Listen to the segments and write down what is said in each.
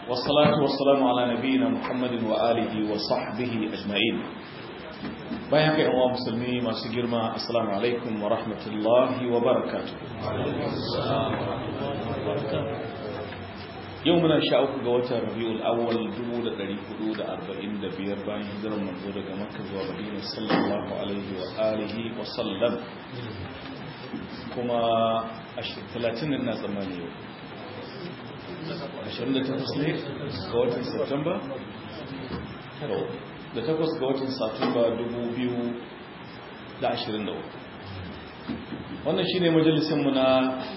والصلاة والسلام على نبينا محمد وآله وصحبه أجمعين bayan kai yawan musulmi masu girma assalamu alaikum wa rahmatullahi wa barakatuh yau muna sha uku ga watan rabi'ul awwal 1445 bayan hijirar manzo daga makka zuwa madina sallallahu alaihi wa alihi wa sallam kuma 30 na tsammani yau 28 ne ga watan Satumba? da takwas ga watan Satumba 2023 wannan shi ne majalisinmu na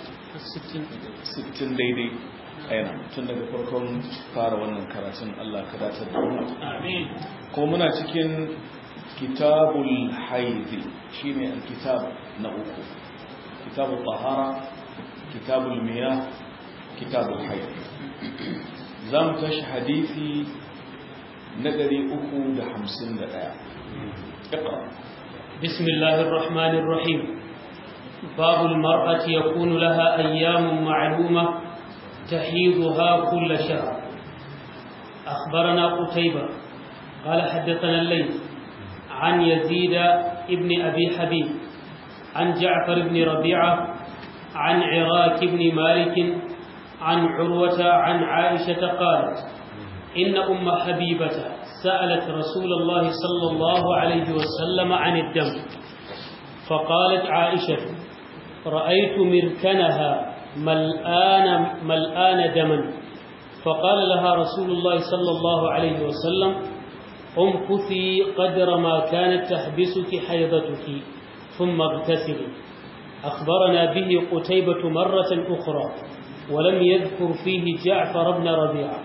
60 daidai aina tun daga farkon fara wannan karatun Allah ka datar da mu ko muna cikin kitabul haidi shine alkitab na uku kitabul tahara kitabul miyah kitabul haid za mu tashi hadisi na 351 اقرا بسم الله الرحمن الرحيم باب المرأة يكون لها أيام معلومة تحيضها كل شهر أخبرنا قتيبة قال حدثنا الليل عن يزيد ابن أبي حبيب عن جعفر بن ربيعة عن عراك بن مالك عن عروة عن عائشة قالت إن أم حبيبة سألت رسول الله صلى الله عليه وسلم عن الدم فقالت عائشة رأيت مركنها ملآن, ملآن دما فقال لها رسول الله صلى الله عليه وسلم امكثي قدر ما كانت تحبسك حيضتك ثم اغتسلي أخبرنا به قتيبة مرة أخرى ولم يذكر فيه جعفر بن ربيعة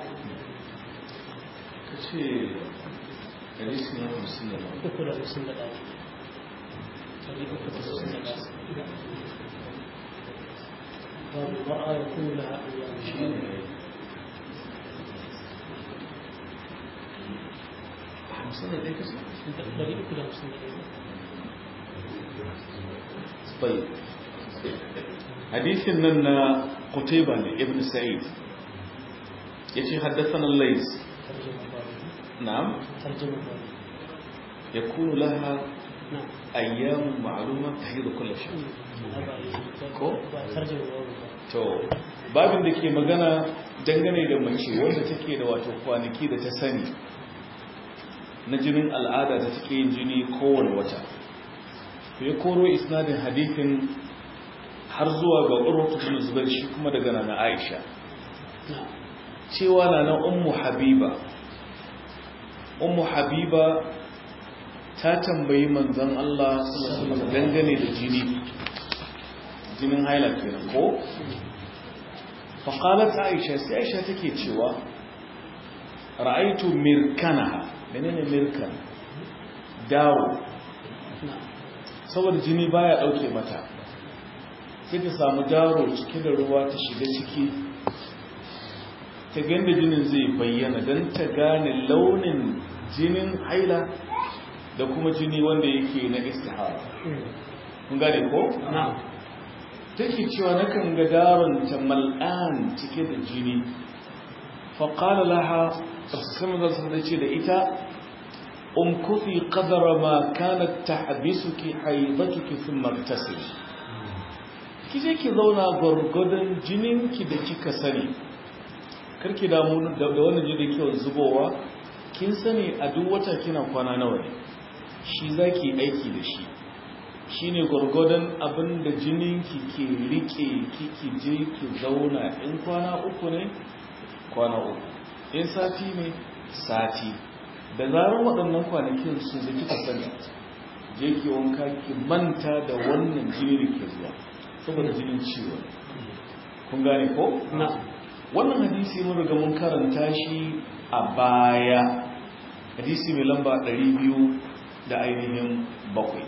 المرأة يكون لها أيام طيب حديث لنا قتيبة ابن سعيد يتي حدثنا الليث نعم يكون لها نعم أيام معلومة تحيض كل شيء ko? to babin da ke magana dangane da mace wanda take da wato kwanaki da ta sani na jinin al'ada da take yin jini kowane wata to ya koro isnadin hadithin har zuwa ga urwatu bin zubair shi kuma daga nana aisha cewa na na ummu habiba ummu habiba ta tambayi manzon Allah sallallahu alaihi dangane da jini jinin haila kenan ko faqalat aisha sai aisha take cewa ra'aitu mirkanaha menene mirkan dawo saboda jini baya dauke mata sai ta samu daro cike da ruwa ta shiga ciki ta ganda jinin zai bayyana don ta gane launin jinin haila da kuma jini wanda yake na istihara kun gane ko? take cewa nakan ga daron ta mal'an cike da jini faƙala laha sama za su ce da ita umkufi qadara ma kanat tahbisuki haidatuki thumma tasiri kije ki zauna gwargwadon jininki da kika sani karki damu da wannan jini kyau zubowa kin sani a duk wata kina kwana nawa ne shi zaki aiki da shi shine gwargwadon abin da jininki ke rike kiki je ki zauna in kwana uku ne kwana uku in sati ne sati da zarar waɗannan kwanakin su da kika sani je ki wanka ki manta da wannan jini da ke zuwa saboda jinin ciwo kun gane ko? na wannan hadisi mun riga mun karanta shi a baya hadisi mai lamba 200 da ainihin bakwai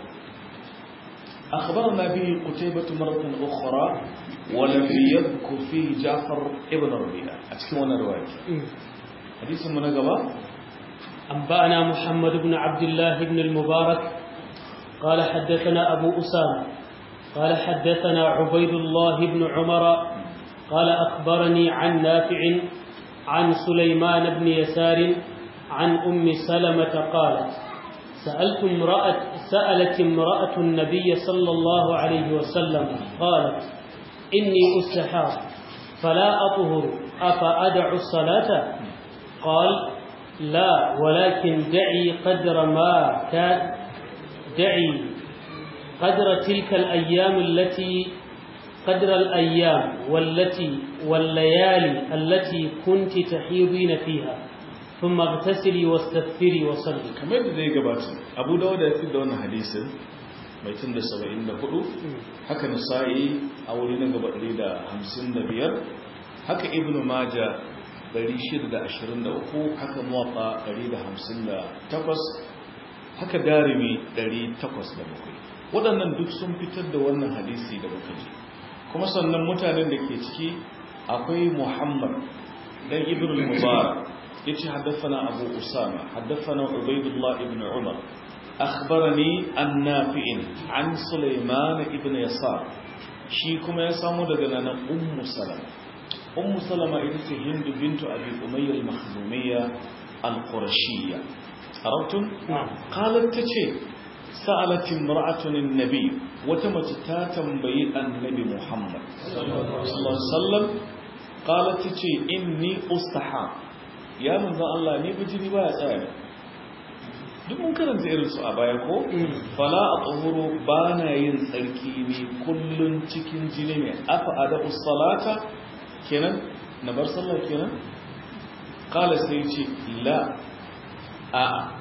أخبرنا به قتيبة مرة أخرى ولم يذكر فيه جعفر ابن ربيعة أتكلم رواية حديث من قبل أنبأنا محمد بن عبد الله بن المبارك قال حدثنا أبو أسامة قال حدثنا عبيد الله بن عمر قال أخبرني عن نافع عن سليمان بن يسار عن أم سلمة قالت سألت امرأة سألت امرأة النبي صلى الله عليه وسلم قالت إني أستحاض فلا أطهر أفأدع الصلاة قال لا ولكن دعي قدر ما كان دعي قدر تلك الأيام التي قدر الأيام والتي والليالي التي كنت تحيضين فيها ثم اغتسلي واستغفري وصلي kamar da zai gabata abu dawud ya fi da wannan hadisin mai tun da 74 haka nasa'i a wuri na gaba 155 haka ibnu maja 623 haka muwafa 158 haka darimi 807 waɗannan duk sun fitar da wannan hadisi da muka ji kuma sannan mutanen da ke ciki akwai muhammad dan ibn al-mubarak yace haddathana abu usama haddathana ubaydullah ibn umar akhbarani an nafi'in an sulaiman ibn yasar shi kuma ya samu daga nan ummu salama ummu salama ita ce hindu bintu abi umayya al-makhzumiyya al-qurashiyya arabtum qalat tace sa'alat imra'atun an-nabi wata mace ta tambayi annabi muhammad sallallahu alaihi wasallam qalat tace inni ustaha ya manzo Allah ne bijiri baya tsaya duk mun karanta irin su a baya ko fala atuhuru bana yin tsarki ne kullun cikin jini ne afa ada salata kenan na bar sallah kenan qala sai ce la a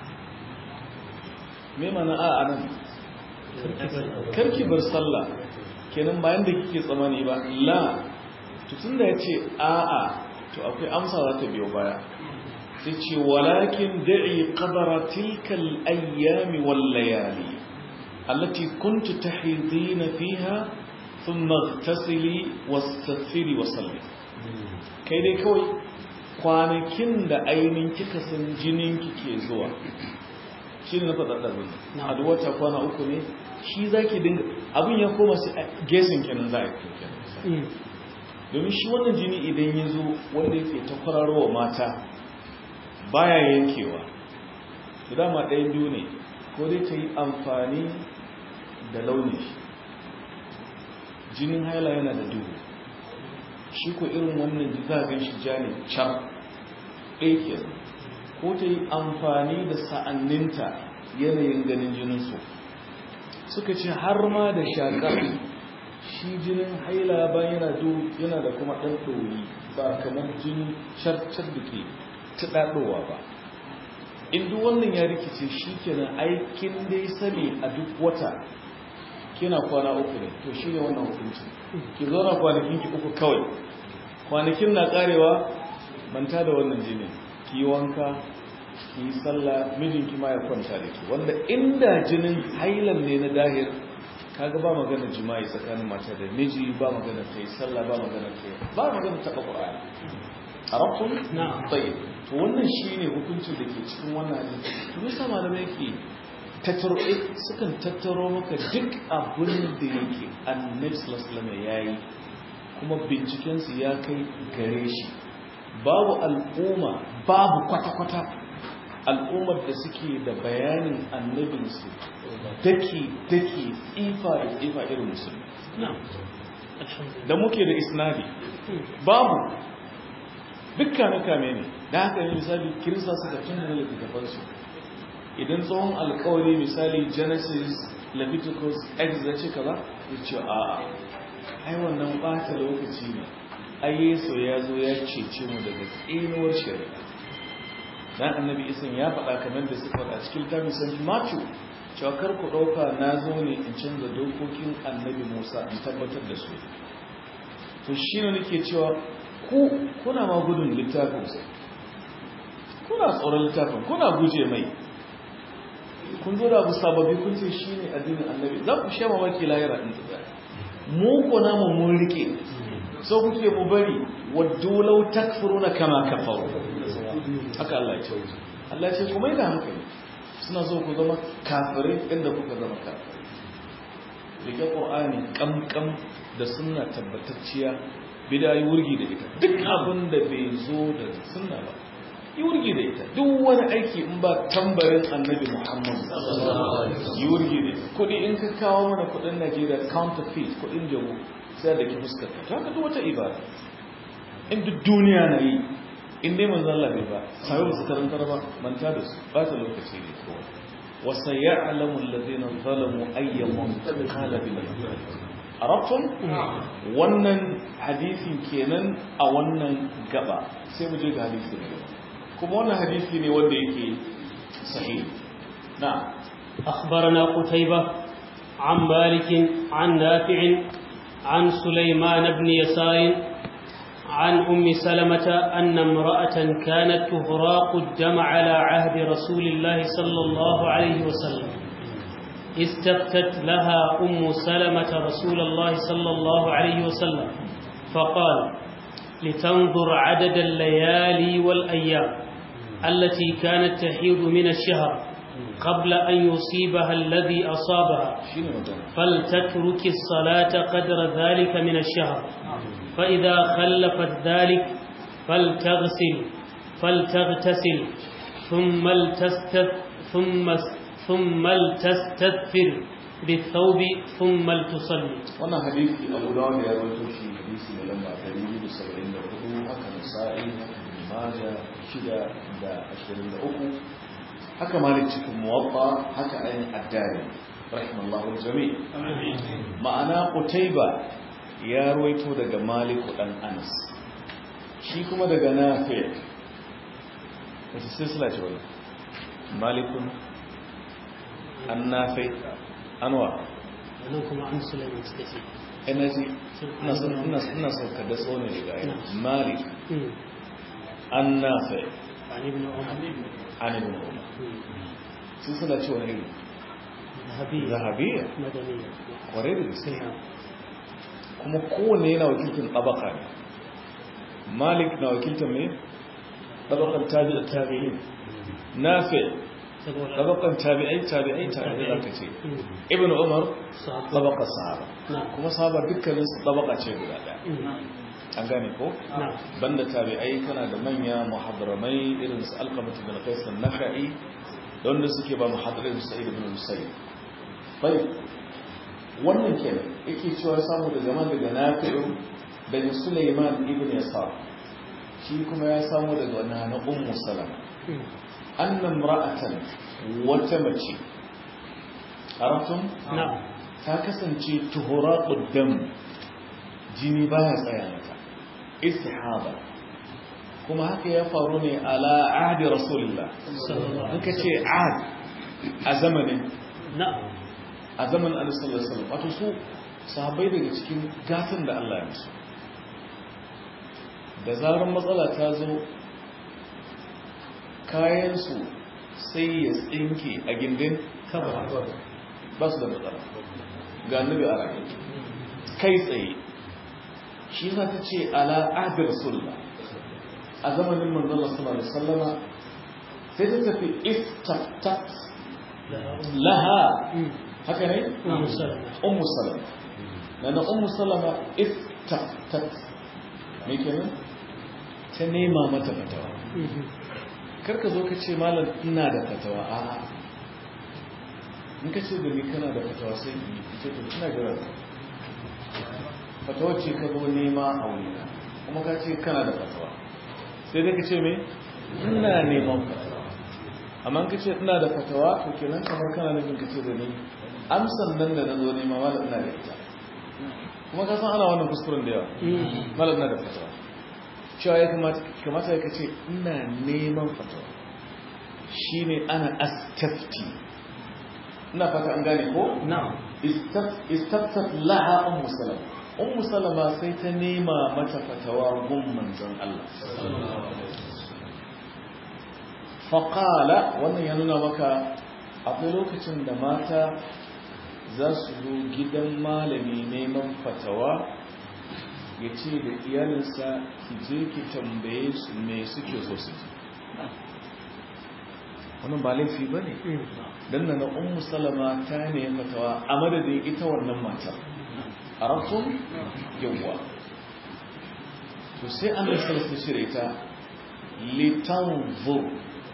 me mana a anan karki bar sallah kenan bayan da kike tsamani ba la to tunda yace a a to akwai amsa za ta biyo baya sai ce walakin da'i qadara tilka al-ayyam wal layali allati kuntu tahidina fiha thumma ightasili wastaghfiri wa salli kai dai kawai kwanakin da ainin kika san jinin kike zuwa shi ne na faɗa ɗarin a duk wata kwana uku ne shi za ki dinga abin ya koma su gesin kenan za a yi kenan domin shi wannan jini idan ya zo wanda yake ta kwararowa mata baya yankewa da dama ɗaya biyu ne ko dai ta yi amfani da launi jinin haila yana da duhu shi ko irin wannan za a gan shi ja ne can ɗaya ke ko ta yi amfani da sa'anninta yanayin ganin jininsu suka ce har ma da shakar shi jinin haila ba yana da kuma ɗan ɗori ba kamar jini carcar da ke tuɗaɗowa ba in duk wannan ya rikice shi kenan aikin dai sani a duk wata kina kwana uku ne to shi ne wannan hukunci ki zauna kwanakin ki uku kawai kwanakin na karewa manta da wannan jini ki yi wanka ki yi sallah mijinki ma ya kwanta da ki wanda inda jinin hailan ne na dahir kaga ba magana jima'i tsakanin mata da miji ba magana ta yi sallah ba magana ta yi ba magana taɓa ƙwa'ani a rafin na'am tsaye to wannan shi ne hukuncin da ke cikin wannan hadisi to nisa malamai yake tattaro sukan tattaro maka duk abin da yake annabi sallallahu alaihi ya yi kuma bincikensu ya kai gare shi babu al'umma babu kwata-kwata al'ummar da suke da bayanin annabinsu daki-daki tsifa da tsifa irin musulmi na'am alhamdulillah da muke da isnadi babu duk kame-kame ne da haka yi misali kirista suka canza littattafansu idan tsohon alkawari misali genesis leviticus exodus ce kaza ya ce a ai wannan bata lokaci ne ai yesu ya zo ya cece mu daga tsinuwar shari'a dan annabi isan ya faɗa kamar da suka faɗa cikin littafin st matthew cewa kar ku ɗauka na zo ne in canza dokokin annabi musa in tabbatar da su to shi ne nake cewa ku kuna ma gudun littafinsa kuna tsoron littafin kuna guje mai kun zo da abu sababi kun ce shi ne addinin annabi za ku sha mamaki lahira ɗin da mu ko namu mun rike so kuke mu bari waddu law takfuruna kama kafaru haka Allah ya ce Allah ya ce ku mai da hankali suna so ku zama kafirai inda kuka zama kafirai rike qur'ani kamkam da sunna tabbatacciya bidayi wurgi da ita duk abin da bai zo da sunna ba yi wurgi da ita duk wani aiki in ba tambarin annabi muhammad yi wurgi da ita kudi in ka kawo mana kudin najeriya counterfeit kudin jamu sai da ki fuskar ta haka duk wata ibada in duk duniya na yi in dai manzo Allah bai ba sai ba su karantar ba manta da su ba ta lokaci ne kawai wasa ya'lamu alladhina zalamu ayyamun qalbin arabtum wannan hadisin kenan a wannan gaba sai mu je ga hadisi ne kuma wannan hadisi ne wanda yake sahih na أخبرنا قتيبة عن مالك عن نافع عن سليمان بن يسار عن أم سلمة أن امرأة كانت تهراق الدم على عهد رسول الله صلى الله عليه وسلم استفتت لها أم سلمة رسول الله صلى الله عليه وسلم فقال لتنظر عدد الليالي والأيام التي كانت تحيض من الشهر قبل أن يصيبها الذي أصابها فلتترك الصلاة قدر ذلك من الشهر فإذا خلفت ذلك فلتغسل فلتغتسل ثم التستث ثم ثم التستثر بالثوب ثم لتصلي wannan hadisi abu dawud ya rawaito shi hadisi ne lamba 274 haka nasa'i haka ibn majah shida da 23 haka malik cikin muwatta haka ayin addari rahimallahu jami ma'ana qutayba ya rawaito daga malik dan anas shi kuma daga nafi wata silsila ce wala malikun an nafi anwa nan kuma an sulaiman suka ce energy ina son ka da tsohon daga ayin malik an nafi عن ابن عمر an ibn umar sun suna cewa ne ذهبية zahabiyya مدنية kwarai da gaske نعم kuma kowanne yana wakiltar tabaka ne malik na wakiltar mai tabakan tabi'a tabi'in nafi saboda tabakan tabi'ai tabi'ai tabi'ai zaka ce ibn umar sahabbai tabakar sahaba نعم kuma sahaba dukkanin su tabaka ce guda daya an gane ko نعم banda tabi'ai kana da manya muhadramai irin su alqamatu bin qais an-nakhai da wanda suke ba muhadrin sa'id ibn musayyib bai wannan kenan yake cewa samu da zaman daga nafi'u daga sulaiman ibn yasar shi kuma ya samu daga wannan na ummu salama anna imra'atan wata mace arafum نعم ta kasance tuhuraqud dam jini baya tsaya mata istihaba kuma haka ya faru ne ala ahdi rasulullah صلى الله in عليه ka ce ahd a zamanin نعم a zamanin annabi sallallahu alaihi wasallam wato su sahabbai daga cikin gatan da Allah ya musu da zarar matsala ta zo kayan su sai ya tsinke a gindin kaba ba su da matsala ga annabi a rayu kai tsaye shi za ta ce ala ahdi rasulullah a zamanin manzon Allah sallallahu alaihi wasallama sai ta tafi istaftat laha haka ne أم سلمة ummu salama lana ummu salama istaftat me kenan ta nema mata fatawa karka zo ka ce malam ina da fatawa a'a in ka ce da ni kana da fatawa sai in yi ce to ina jira fatawa ce ka zo nema a wurina kuma ka ce kana da fatawa sai dai ka ce me ina neman fatawa amma in ka ce ina da fatawa to kenan kamar kana nufin ka ce da ni amsan nan da na zo nema malam ina da ita kuma ka san ana wannan kuskuren da yawa malam ina da fatawa cewa ya kamata kamata ya kace ina neman fatawa shine ana astafti ina fata an gane ko نعم istaftat laha ummu salama ummu salama sai ta nema mata fatawa gun manzon Allah faqala wannan ya nuna maka akwai lokacin da mata za su zo gidan malami neman fatawa ya ce da iyalinsa ki je ki tambaye su me suke so su ji wannan ba laifi ba ne don na na ummu salama ta ne fatawa a madadin ita wannan matar a rafin yawwa to sai an da salasa shirya ita litanzur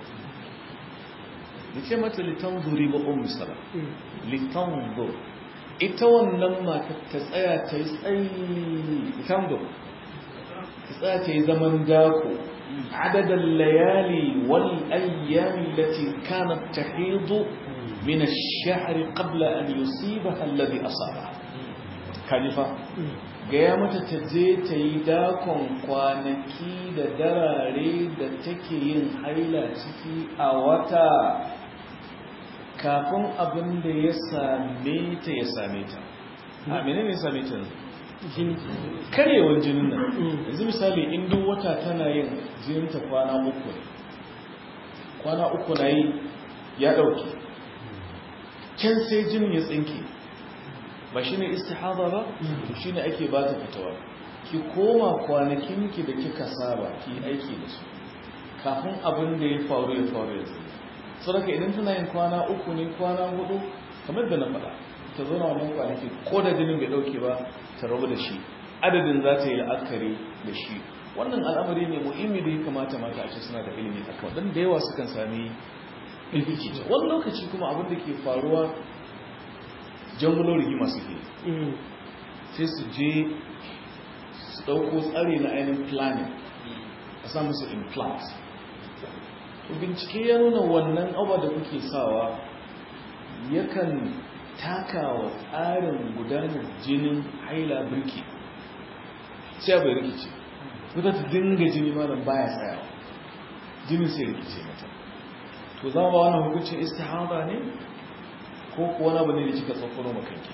da ce mata litanzuri ba ummu sala litanzur ita wannan mata ta tsaya ta yi tsayi litanzur ta tsaya ta yi zaman dako عدد الليالي والأيام التي كانت تحيض من الشهر قبل أن يصيبها الذي أصابها كالفة gaya mata ta je ta yi dakon kwanaki da darare da take yin haila ciki a wata kafin abin da ya same ta ya same ta a menene ya same ta karyewar jinin nan yanzu misali in duk wata tana yin jininta kwana uku ne kwana uku na yi ya ɗauke can sai jinin ya tsinke ba shi ne istihada ba shi ne ake ba ta fitawa ki koma kwanakinki da kika saba ki aiki da su kafin abin da ya faru ya faru ya zai sadaka idan tana yin kwana uku ne kwana hudu kamar da na faɗa ta zo na wannan kwanaki ko da jinin bai ɗauke ba ta rabu da shi adadin za ta yi la'akari da shi wannan al'amari ne muhimmi da ya kamata mata a ce suna da ilimi a kawai don da yawa sukan sami ilfici wani lokaci kuma abin da ke faruwa jangulo rigima suke sai su je su ɗauko tsari na ainihin planning a sa musu implant to bincike ya nuna wannan abu da kuke sawa yakan takawa tsarin gudanar jinin haila birki sai bai rikice wadda ta dinga jini malam baya tsayawa jinin sai rikice mata to za ba wannan hukuncin istihada ne ko kuwa na bane da kika tsofano makanki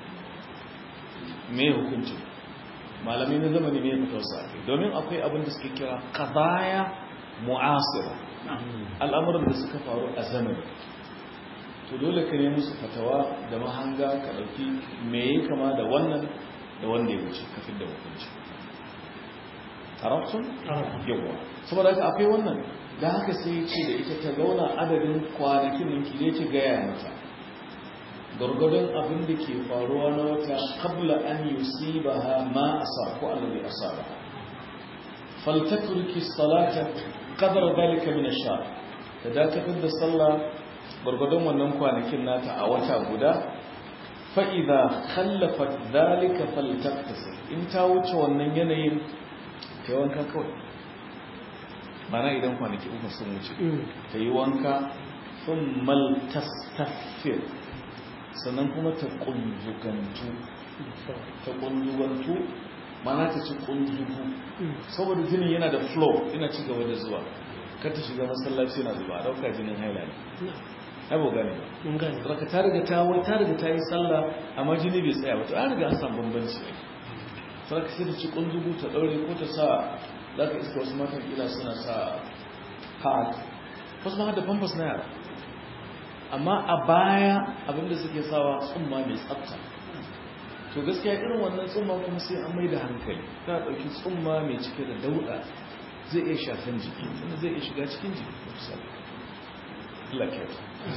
me hukuncin malamai na zamani ne fitar sa domin akwai abin da suke kira qadaya mu'asira al'amuran da suka faru a zamani to dole ka nemi musu fatawa da mahanga ka ɗauki me ya kama da wannan da wanda ya wuce kafin da hukunci arabsun? yawa saboda haka akwai wannan da haka sai ce da ita ta zauna adadin kwanakin ninki ne ki gaya mata gargadon abin da ke faruwa na wata kabla an yi ba ha ma a sa ko allabi a sa ba faltaturki salata kadar dalika min sha ta dakatar da sallah gwargwadon wannan kwanakin nata a wata guda fa'iza kallafat zalika faltaktasa in ta wuce wannan yanayin ta yi wanka kawai mana idan kwanaki uku sun wuce ta yi wanka sun maltastafir sannan kuma ta kunzugantu ta kunzugantu mana ta ci kunzugu saboda jinin yana da flow yana ci gaba da zuwa kar ta shiga masallaci na zuba a ɗauka jinin haila ne abu gane ba ka ta riga ta wai ta riga ta yi sallah amma jini bai tsaya ba to an riga an samu bambanci ne sai ka sai ta ci kunzugu ta daure ko ta sa za ka iska wasu matan kila suna sa pad wasu ma da pampers na yara amma a baya abinda suke sawa tsumma mai tsafta to gaskiya irin wannan tsumma kuma sai an mai da hankali ta ɗauki tsumma mai cike da dauɗa zai iya shafin jiki wanda zai iya shiga cikin jiki misali laket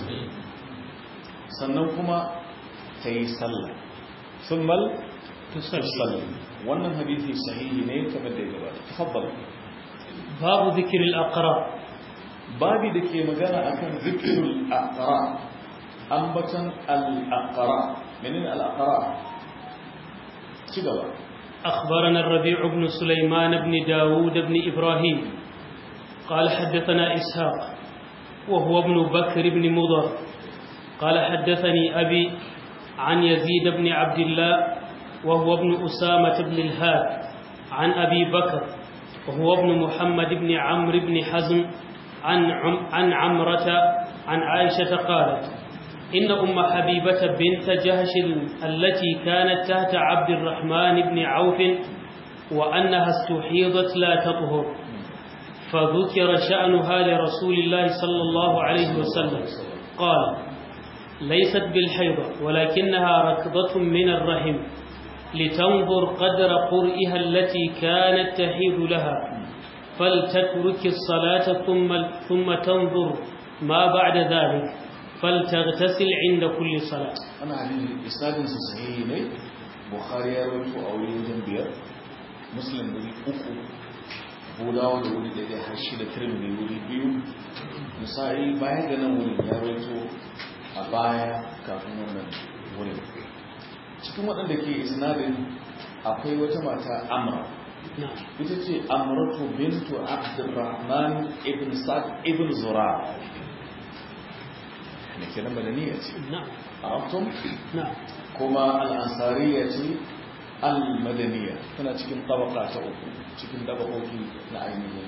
sannan kuma ta yi sallah sun mal tusalli wannan hadithi sahihi ne kamar da ya gabata tafabbal babu zikirin aqra babi da ke magana akan zikirul aqra ambatan al-aqra menene al-aqra ci gaba أخبرنا الربيع بن سليمان بن داود بن إبراهيم قال حدثنا إسحاق وهو ابن بكر بن مضر قال حدثني أبي عن يزيد بن عبد الله وهو ابن أسامة بن الهاد عن أبي بكر وهو ابن محمد بن عمرو بن حزم عن عم عن عمرة عن عائشة قالت إن أم حبيبة بنت جهش التي كانت تحت عبد الرحمن بن عوف وأنها استحيضت لا تطهر فذكر شأنها لرسول الله صلى الله عليه وسلم قال ليست بالحيضة ولكنها ركضة من الرحم لتنظر قدر قرئها التي كانت تحيض لها فلتترك الصلاة ثم, ثم تنظر ما بعد ذلك فلتغتسل عند كل صلاة أنا عليه إسناد صحيح ne Bukhari ya rawaito a wurin wajen biyar Muslim ne uku budawa da wuri daidai har shi da tirmidhi wuri biyu misali baya ga nan wurin ya rawaito a baya kafin wannan wurin cikin waɗanda ke isnadin akwai wata mata amra ita ce amratu bintu abdurrahman ibn sa'd ibn zura ne ke nan madaniya ce arabtum kuma al'ansariya ce al-madaniya tana cikin tabaka ta uku cikin tabakoki na ainihin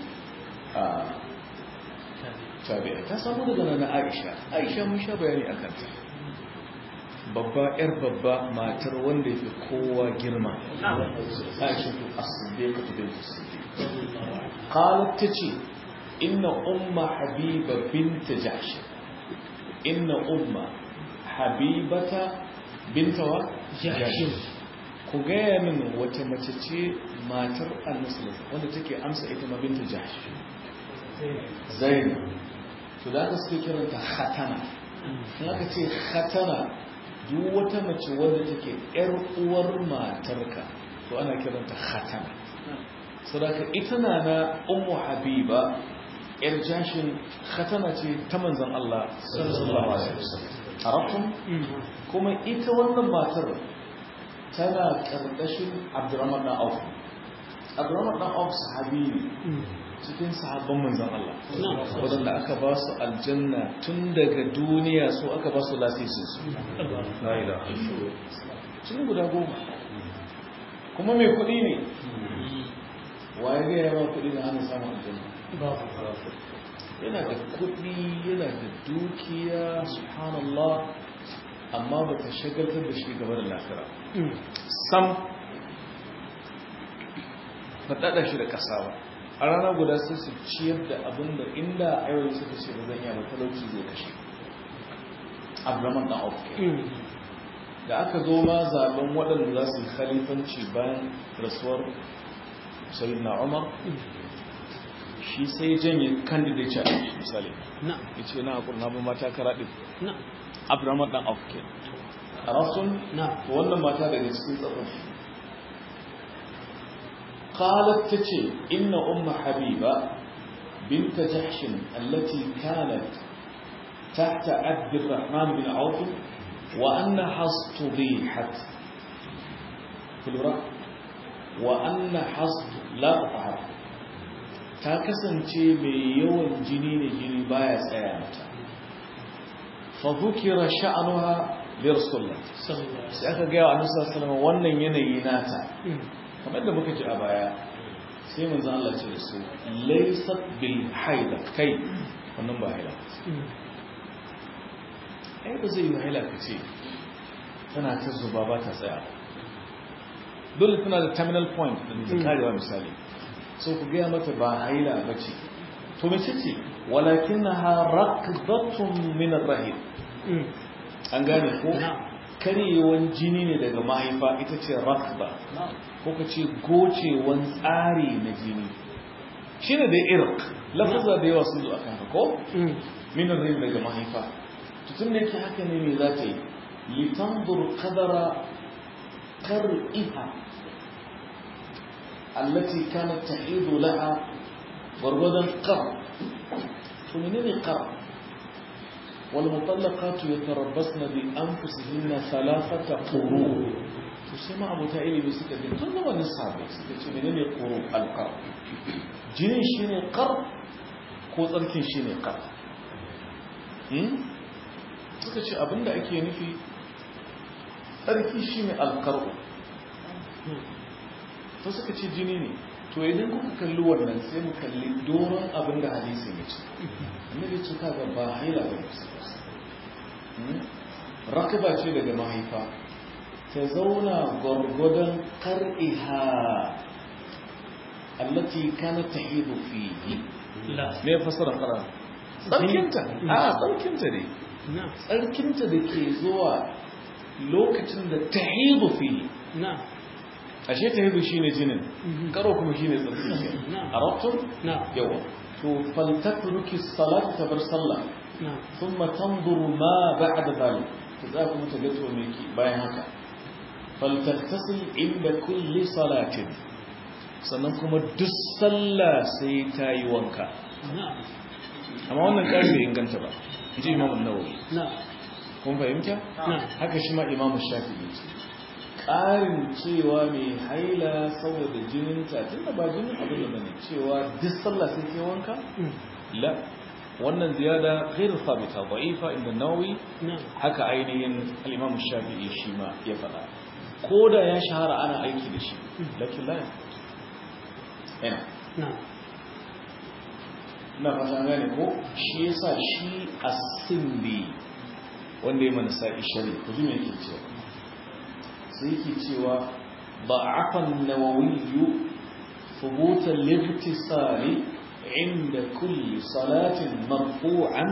tabi'a ta samu daga na aisha aisha mun sha bayani a kanta babba yar babba matar wanda ya fi kowa girma aisha tu asibika tu bin asibika qalat tace inna umma habiba bint jahsh inna umma habibata binta wa jahsh ku gaya min wata mace ce matar annabi wanda take amsa ita ma binta jahsh zainab to da aka suke kiranta khatana in aka ce khatana duk wata mace wadda take yar uwar matarka to ana kiranta khatana sadaka ita na na ummu habiba yar jashin khatana ce ta manzon Allah sallallahu alaihi wasallam arafun kuma ita wannan matar tana karkashin Abdurrahman dan Auf Abdurrahman dan Auf sahabi ne cikin sahabban manzan Allah waɗanda aka ba su aljanna tun daga duniya so aka ba su lasisin su sun guda goma kuma mai kuɗi ne waye ga yawa kuɗi na hannun samun aljanna yana da kuɗi yana da dukiya subhanallah amma ba ta shagaltar da shi gaba da lafira sam ba ɗaɗa shi da ƙasa ba a rana guda sai su ciyar da abin da inda ayoyi suka ce ba zan yi ba talauci zai kashe abdurrahman dan auf da aka zo ma zaben waɗanda za su yi khalifanci bayan rasuwar sayyidina umar shi sai janye candidate a shi misali ya ce na haƙur na mata karaɗin abdurrahman dan auf ke a rasun wannan mata daga cikin tsarrafi قالت تتي إن أم حبيبة بنت جحش التي كانت تحت عبد الرحمن بن عوف وأنها اصطبيحت في الوراء وأنها اصط لا تطهر ta kasance mai yawan jini ne jini baya tsaya mata fa dhukira sha'nuha li rasulullah sai aka ga wa annabi sallallahu alaihi wannan yanayi nata kamar da muka ji a baya sai manzo Allah ce da su laysat bil haida kai wannan ba haila ai ba zai yi haila ka ce tana ta zuba ba ta tsaya dole tana da terminal point da ta karewa misali so ku gaya mata ba haila ba ce to mace ce walakinnaha rakdatun min ar-rahim an gane ko karyewan jini ne daga mahaifa ita ce rakba ko ka ce gocewan tsari na jini shi ne da irk lafaza da yawa sun zo a kan ko minar rai daga mahaifa tutun da yake haka ne mai za ta yi litandur kadara kar'iha allati kanat ta'idu laha gwargwadon kar to menene kar والمطلقات يتربصن بأنفسهن ثلاثة قروء تسمى أبو تائلي بسكة دي تنظر ونصاب سكة منين قروء القر جنين شيني قر كوتركين شيني قر suka ce abinda ake nufi tsarki shi ne alkaru to suka ce jini ne to idan kuka kalli wannan sai mu kalli doron abinda hadisi ya ce annabi ce kaga ba haila ba ne rakaba ce daga mahaifa ta zauna gwargwadon kar'iha allati kana tahidu fihi me fasaran qara tsarkinta a tsarkinta ne tsarkinta da ke zuwa lokacin da tahidu fihi ashe tahidu shine jinin karo kuma shine tsarki a rabtun yawa to faltatruki salat tabar sallah ثم تنظر ما بعد ذلك فذاك متجدوا ميكي باين هكا فلتغتسل عند كل صلاة sannan kuma duk sallah sai ta yi wanka na'am amma wannan ƙari bai inganta ba ji imamun nawawi na'am kun fahimta na'am haka shi ma imamu shafi'i ce ƙarin cewa mai haila saboda jininta tun da ba jinin abin da bane cewa duk sallah sai ke wanka Mm. la wannan ziyada ghairu sabita da'ifa inda nawawi na'am haka ainihin al-imamu shafi'i shi ma ya faɗa ko da ya shahara ana aiki da shi lakin la yana na'am na fata gane ko shi yasa shi as-sindi wanda ya mana sa'i shari ku ji me yake cewa sai yake cewa ضعف النووي ثبوت الاغتسال عند كل صلاة مرفوعا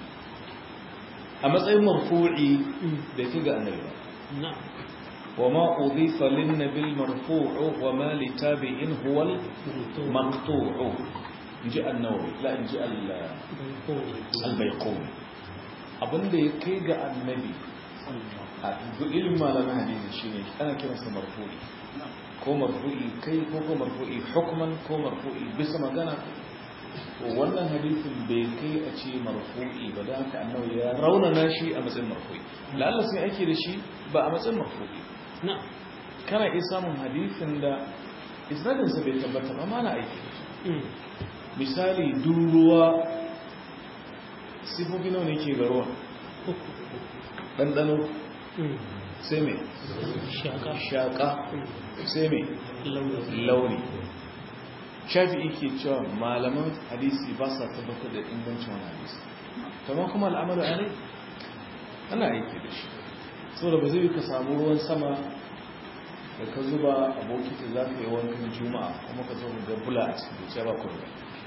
أما سأي مرفوعي بكي النبي na'am وما أضيف للنبي المرفوع وما لتابع هو المقطوع جاء النووي لا جاء البيقوني abinda ya kai ga annabi a ilimin malamin hadisi shine ana kiransa marfu'i ko marfu'i kai ko ko marfu'i hukman ko marfu'i bisa magana to wannan hadisin bai kai a ce marfu'i ba da haka annabi ya raunana shi a matsayin marfu'i lalla sai ake da shi ba a matsayin marfu'i na'am kana iya samun hadisin da isnadinsa bai tabbata ba mana aiki da shi Mm. misali duruwa sifofi nawa ne ke ga ruwan uku ɗanɗano Mm. sai mai shaka shaƙa sai mai launi launi shafi'i ke cewa malaman hadisi ba sa tabbatar da ingancin wani hadisi kamar kuma al'amalu a rai ana aiki da shi saboda ba zai yi ka samu ruwan sama da ka zuba a bokiti za ka yi wankan juma'a kuma ka zo ga bula a cikin zuciya ba kuma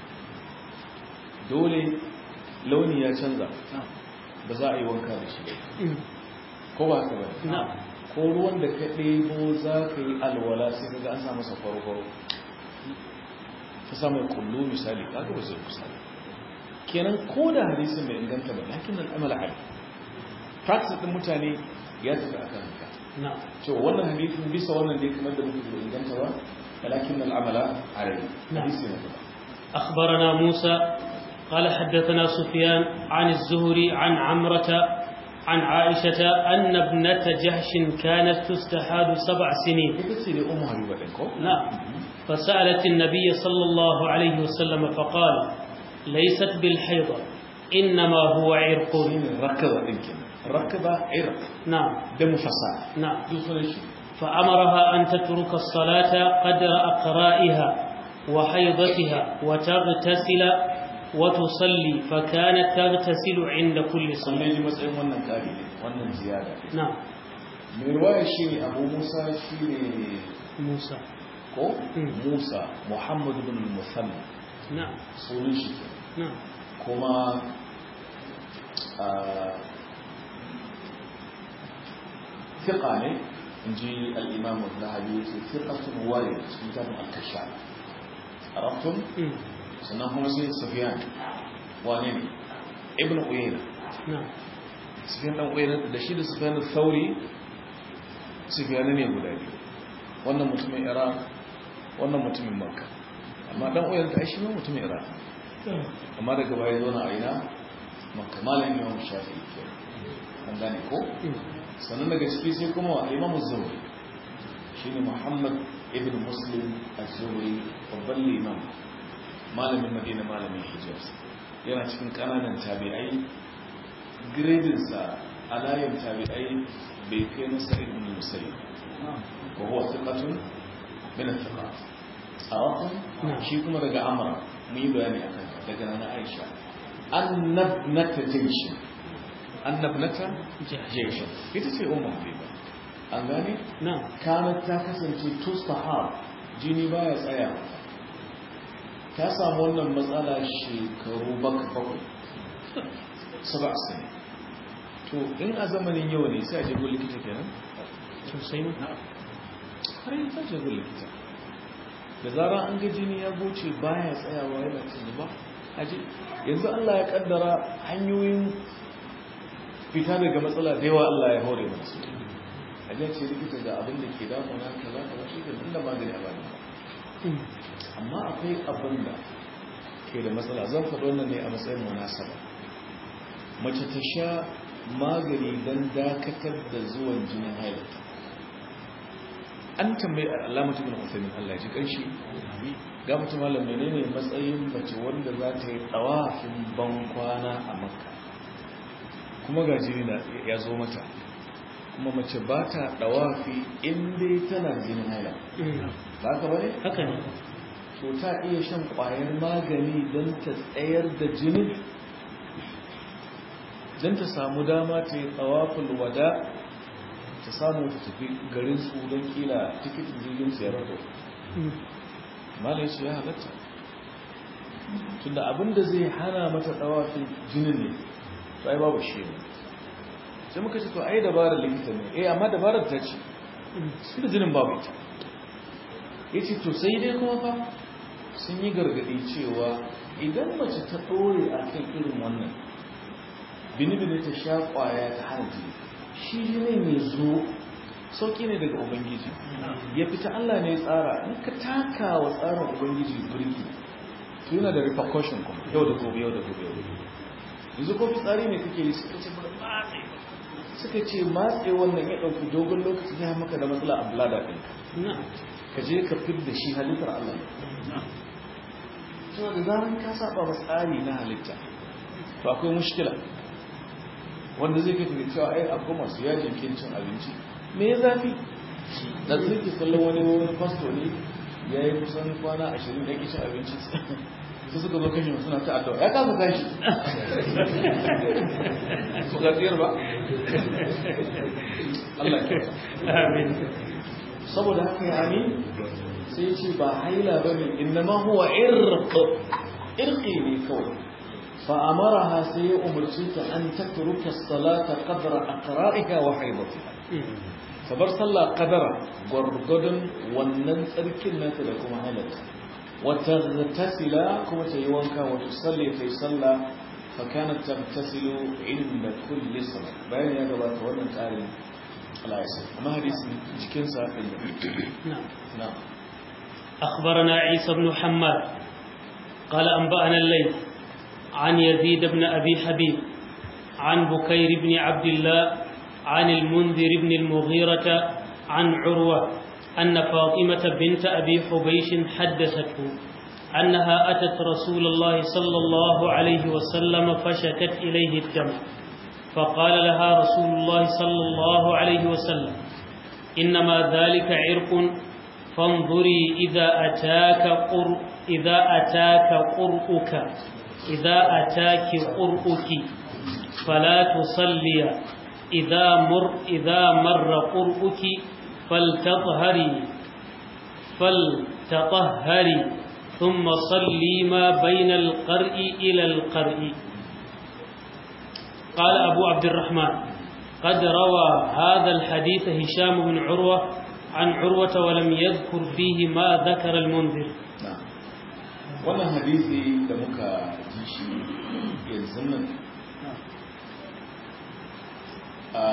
dole launi ya canza ba za a yi wanka da shi ba Mm. ko ba ka ba na'am ko ruwan da ka ɗebo za ka yi alwala sai ka ga an sa masa farfaro ka sa mai kullu misali ka ga ba zai misali kenan ko da hadisin bai inganta ba lakin al'amala ali practice din mutane ya tafi akan haka na'am to wannan hadisin bisa wannan dai kamar da muke bai inganta ba lakin al'amala ali نعم. hadisi ne ba أخبرنا موسى قال حدثنا سفيان عن الزهري عن عمرة عن عائشة أن ابنة جهش كانت تستحاد سبع سنين ita ce ne ummu habiba din ko نعم فسألت النبي صلى الله عليه وسلم فقال ليست بالحيضة إنما هو عرق shine rakaba din kenan rakaba irq نعم da mufassa نعم duk sunan shi فأمرها أن تترك الصلاة قدر أقرائها وحيضتها وتغتسل وتصلي فكانت تغتسل عند كل sun صلاة ji matsayin wannan kari ne wannan ziyada نعم mai ruwaya shi ne abu musa shi ne موسى ko Mm. musa muhammadu bin musamman نعم sunan shi ke نعم kuma a fiƙa ne in ji al'imamu zahabi ce fiƙatun wari sun tafin alkasha a raftun مم. sannan kuma sai sufiyan wane ne ibn uyayna نعم sufiyan ɗan uyayna da shi da sufiyan sauri sufiyan ne guda biyu wannan mutumin iraq wannan mutumin makka amma ɗan uyayna ta shi ma mutumin iraq amma daga baya zo na aina makka malam imam shafi ke an gane ko مم. sannan daga ciki sai kuma wa imam zuhri shine muhammad ibn muslim az-zuhri babban liman malamin madina malamin hijaz yana cikin kananan tabi'ai gradinsa a layin tabi'ai bai kai na sa'id ibn musayyib wa huwa thiqatun min al-thiqat arafun نعم. shi kuma daga amra mun yi bayani akan ta, daga nana aisha annabnata jayshin annabnata جهش jayshin ita ce ummu habiba an gane نعم kanat ta kasance tustahab jini baya tsaya ta samu wannan matsala shekaru baka bakwai saba sani to in a zamanin yau ne sai a jago likita kenan sosai ma har yi ta jago likita da zara an ga jini ya goce baya tsayawa yana ta zuba aje yanzu Allah ya kaddara hanyoyin fita daga matsala da yawa Allah ya hore mana su aje ce likita ga abin da ke damuna kaza kaza shi da inda magani a bani amma akwai abin da ke da matsala zan faɗo wannan ne a matsayin munasaba mace ta sha magani don dakatar da zuwan jinin hailata an tambayi alamatu bin uthaymin Allah ji kanshi ga mutum malam menene matsayin mace wanda za ta yi tsawafin ban kwana a makka kuma ga jini ya zo mata kuma mace ba ta dawafi inda tana jinin haila ba ka bane haka ne to ta iya shan kwayar magani don ta tsayar da jinin don ta samu dama ta yi tsawafin wada ta samu ta tafi garin su don kila tikitin jirgin su ya rato malai su ya halatta tunda abinda zai hana mata tsawafin jinin ne to ai babu shi ne sai muka ce to ai dabarar likita ne eh amma dabarar ta ce su da jinin babu ita ya ce to sai dai kuma fa sun yi gargaɗi cewa idan mace ta ɗore a kan irin wannan bini-bini ta sha ƙwaya ta hana jini shi jini mai zo sauƙi ne daga ubangiji ya fita allah ne tsara in ka taka wa tsarin ubangiji birki to yana da repercussion kuma yau da gobe yau da gobe yau da gobe yanzu ko fitsari ne kake yi suka ce ba matse suka ce matse wannan ya ɗauki dogon lokaci ya maka da matsala a blada ɗinka ka je ka fit da shi halittar Allah ne suna da zaran ka saba wa tsari na halitta to akwai mushkila wanda zai kai ga cewa ai akwai masu yajin kin cin abinci me ya zafi da zai ke kallon wani wani fasto ne ya yi kusan kwana ashirin da cin abinci su suka zo kashe suna ta addu'a ya kasa tashi su ga tsayar ba Allah ya amin saboda haka ya amin sai ce ba haila ba ne innama huwa irq irqi ne kawai fa amaraha sai ya umarci ta an tatruka salata qadra aqra'iha wa haidatiha sabar sallah qadara gwargwadon wannan tsarkin nata da kuma hailata wa taghtasila kuma ta yi wanka wa tusalli ta yi sallah fa kanat taghtasilu inda kulli salat bayan ya gabata wannan tsarin Allah ya san amma hadisi cikin sa نعم na'am أخبرنا عيسى بن حماد قال أنبأنا الليث عن يزيد بن أبي حبيب عن بكير بن عبد الله عن المنذر بن المغيرة عن عروة أن فاطمة بنت أبي حبيش حدثته أنها أتت رسول الله صلى الله عليه وسلم فشكت إليه الدم فقال لها رسول الله صلى الله عليه وسلم إنما ذلك عرق فانظري إذا أتاك قر إذا أتاك قرؤك إذا أتاك قرؤك فلا تصلي إذا مر إذا مر قرؤك فلتطهري فلتطهري ثم صلي ما بين القرء إلى القرء قال أبو عبد الرحمن قد روى هذا الحديث هشام بن عروة عن عروة ولم يذكر فيه ما ذكر المنذر na'am wannan hadisi da muka ji shi yanzu nan a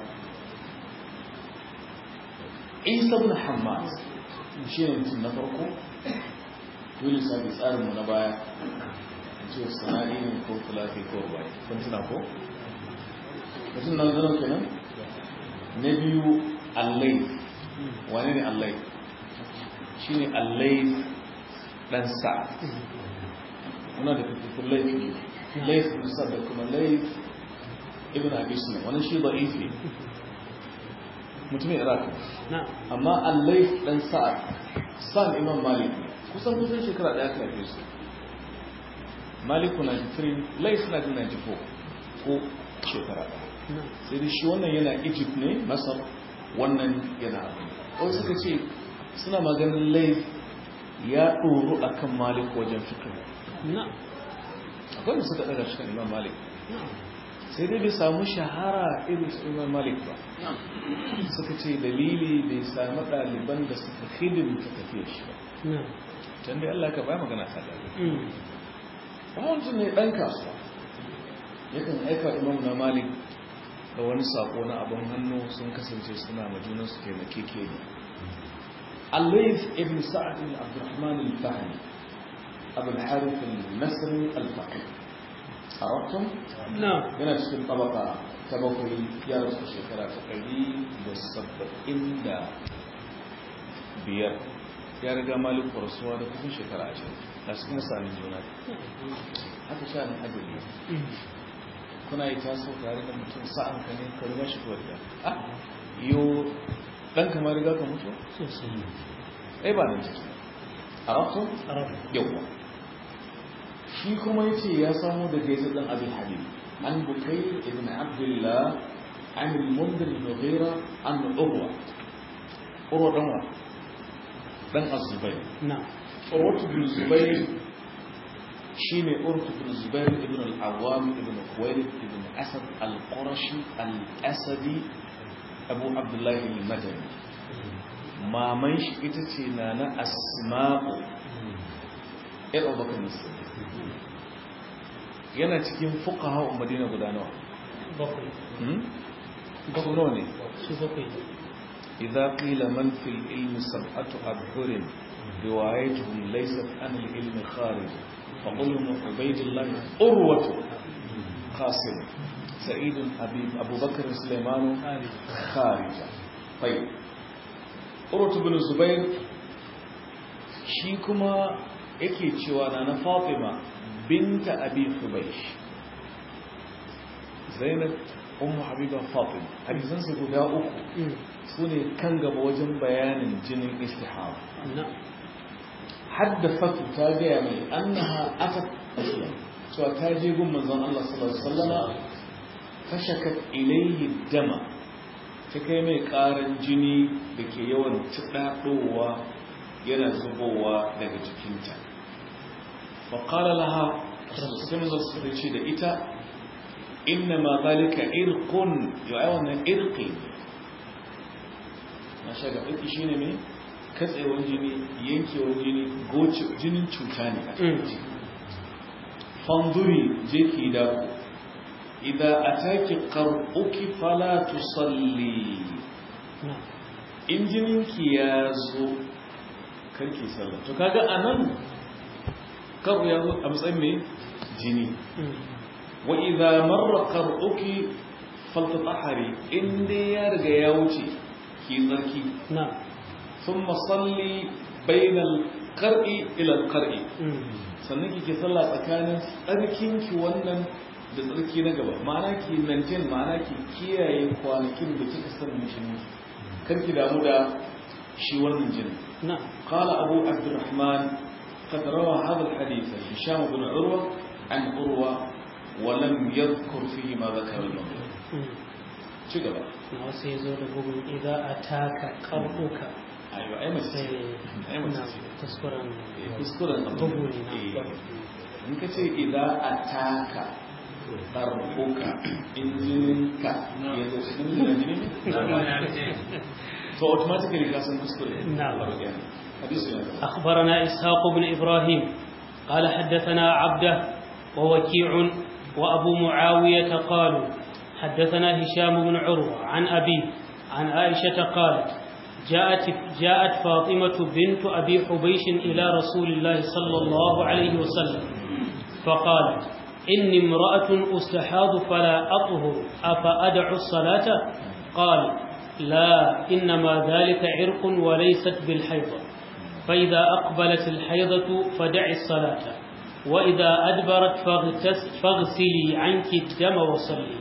isa bin hamad shi ne mutum na farko dole sami tsarinmu na baya a ce sanari ne ko fulafi ko bai kun tuna ko? mutum na zanen kenan na biyu allai wane ne allai shi ne allai dan sa muna da fitattun laifi laifin sa da kuma laif ibn abi suna wani shi ba ife mutumin iraq نعم amma allai dan sa'ad san imam malik kusan kusan shekara daya aka haife su maliku 93 laif na 94 ko shekara daya نعم sai dai shi wannan yana egypt ne masar wannan yana abu wasu suka ce suna maganin laif ya ɗoru a kan malik wajen fikir نعم akwai da suka ɗaga cikin imam malik نعم sai dai bai samu shahara irin su imam malik ba suka ce dalili bai sami ɗaliban da suka hidimta tafiya shi ba نعم can dai allah ka bai magana ta ɗaga أمم. kuma mutum ne ɗan kasuwa yakan aika imam na malik da wani sako na abin hannu sun kasance suna majunan su taimake ke ne الليث ابن سعد بن عبد الرحمن الفهمي أبو الحارث المصري الفقيه عرفتم؟ نعم yana cikin tabaka ta bakwai ya rasu shekara ta ɗari da saba'in da biyar ya riga malik rasuwa da kusan shekara ashirin a cikin sami juna haka sha na ajiyar kuna yi taso tare da mutum sa'an ka ne ka riga shi kuwa da ah yo ɗan kama riga ka mutu sosai ai ba nan ciki a rafto arabu yawwa shi kuma ya ce ya samu daga yasa ɗan abin habib an bukai ibn abdullah an al-mundir al-mughira an urwa urwa dan wa dan az-zubayr na urwa ibn zubayr shine urwa ibn zubayr ibn al-awwam ibn khuwaylid ibn asad al-qurashi al-asadi abu abdullah al-madani maman shi ita ce na na asma'u ‘yar abubakar musulmi yana cikin fuka hau madina guda nawa bakwai su nawa ne su bakwai idza qila man fil ilmi sab'atu abhurin riwayatuhum laysat an al ilmi kharij fa qulhum ubaydullah urwatu qasim sa'id habib abubakar sulaiman kharija tayyib urwatu bin zubair shi kuma yake cewa na na fatima binta abi hubaysh zainab ummu habiba fatima hadisansu guda uku su ne kan gaba wajen bayanin jinin istihara na haddafatu ta gaya mai annaha atat aslam cewa ta je gun manzon Allah sallallahu alaihi wasallama fashakat ilayhi dama ta kai mai karan jini da ke yawan tudadowa yana zubowa daga jikinta fa qala laha sai manzon sallallahu alaihi ce da ita inna ma zalika irqun yu'ai wannan irqi na shaga irqi shine me katsewar jini yankewar jini goce jinin cuta ne a cikin jiki fanduri je ki da ku idan ataki qar'uki fala tusalli na in jininki ya zo karki sallah to kaga anan karu ya zo a matsayin me jini wa idza marra qar'uki faltatahari in dai ya riga ya wuce ki tsarki na ثم صلي بين القرء الى القرء sannan kike sallah tsakanin tsarkinki wannan da tsarki na gaba ma'ana ki maintain ma'ana ki kiyaye kwanakin da kika san mishi kar ki damu da shi wannan jinin na قال أبو عبد الرحمن قد روى هذا الحديث هشام بن عروة عن عروة ولم يذكر فيه ما ذكر المغرب شكرا na wasu ya zo da bugun idan a taka ƙarfuka أيوة أي مسجد أي na مسجد kuskuren kuskuren abu bugu ne na in ka ce idan a taka ɗarɓuka injininka ya zo cikin jina jini so automatically ka san kuskure نعم. hadisu yana da أخبرنا إسحاق بن إبراهيم قال حدثنا عبده ووكيع وأبو معاوية قالوا حدثنا هشام بن عروة عن أبيه عن عائشة قالت جاءت, جاءت فاطمة بنت أبي حبيش إلى رسول الله صلى الله عليه وسلم فقالت إني امرأة أستحاض فلا أطهر أفأدع الصلاة قال لا إنما ذلك عرق وليست بالحيضة فإذا أقبلت الحيضة فدعي الصلاة وإذا أدبرت فاغتس- فاغسلي عنك الدم وصلي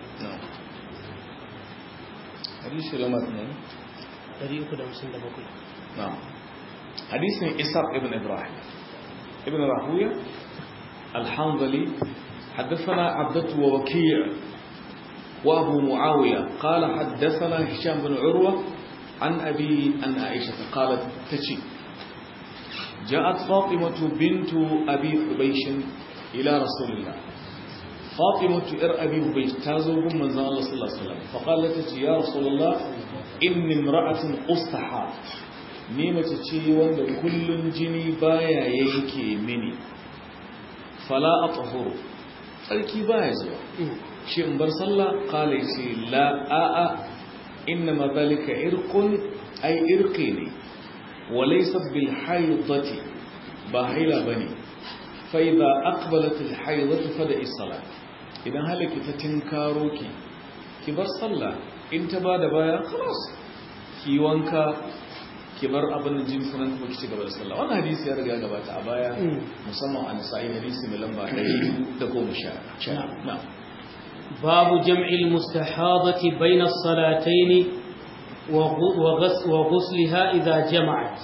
hadisu lamar ne طريق دمسن دبقي نعم حديث إسحاق ابن إبراهيم ابن راهوية الحنظلي حدثنا عبدة ووكيع وأبو معاوية قال حدثنا هشام بن عروة عن أبي أن عائشة قالت تشي جاءت فاطمة بنت أبي حبيش إلى رسول الله فاطمة إر أبي حبيش تازوهم من زمان الله صلى الله عليه وسلم فقالت يا رسول الله إني امرأة أستحى ni mace ce wanda kullun jini baya yanke mini fala atahuru tsarki baya zuwa shi in bar sallah qala yace la a a inna ma zalika irqun ay irqi ne walaysat bil haidati ba haila bane fa idza aqbalat al haidatu fada as-salat idan halaki ta tinkaro ki ki bar sallah in ta bada baya khalas ki wanka ki bar abin da jin sunan kuma ki ci gaba da sallah wannan hadisi ya riga gabata a baya musamman a nisa'i hadisi mai lamba 110 na باب جمع المستحاضة بين الصلاتين وغسلها إذا جمعت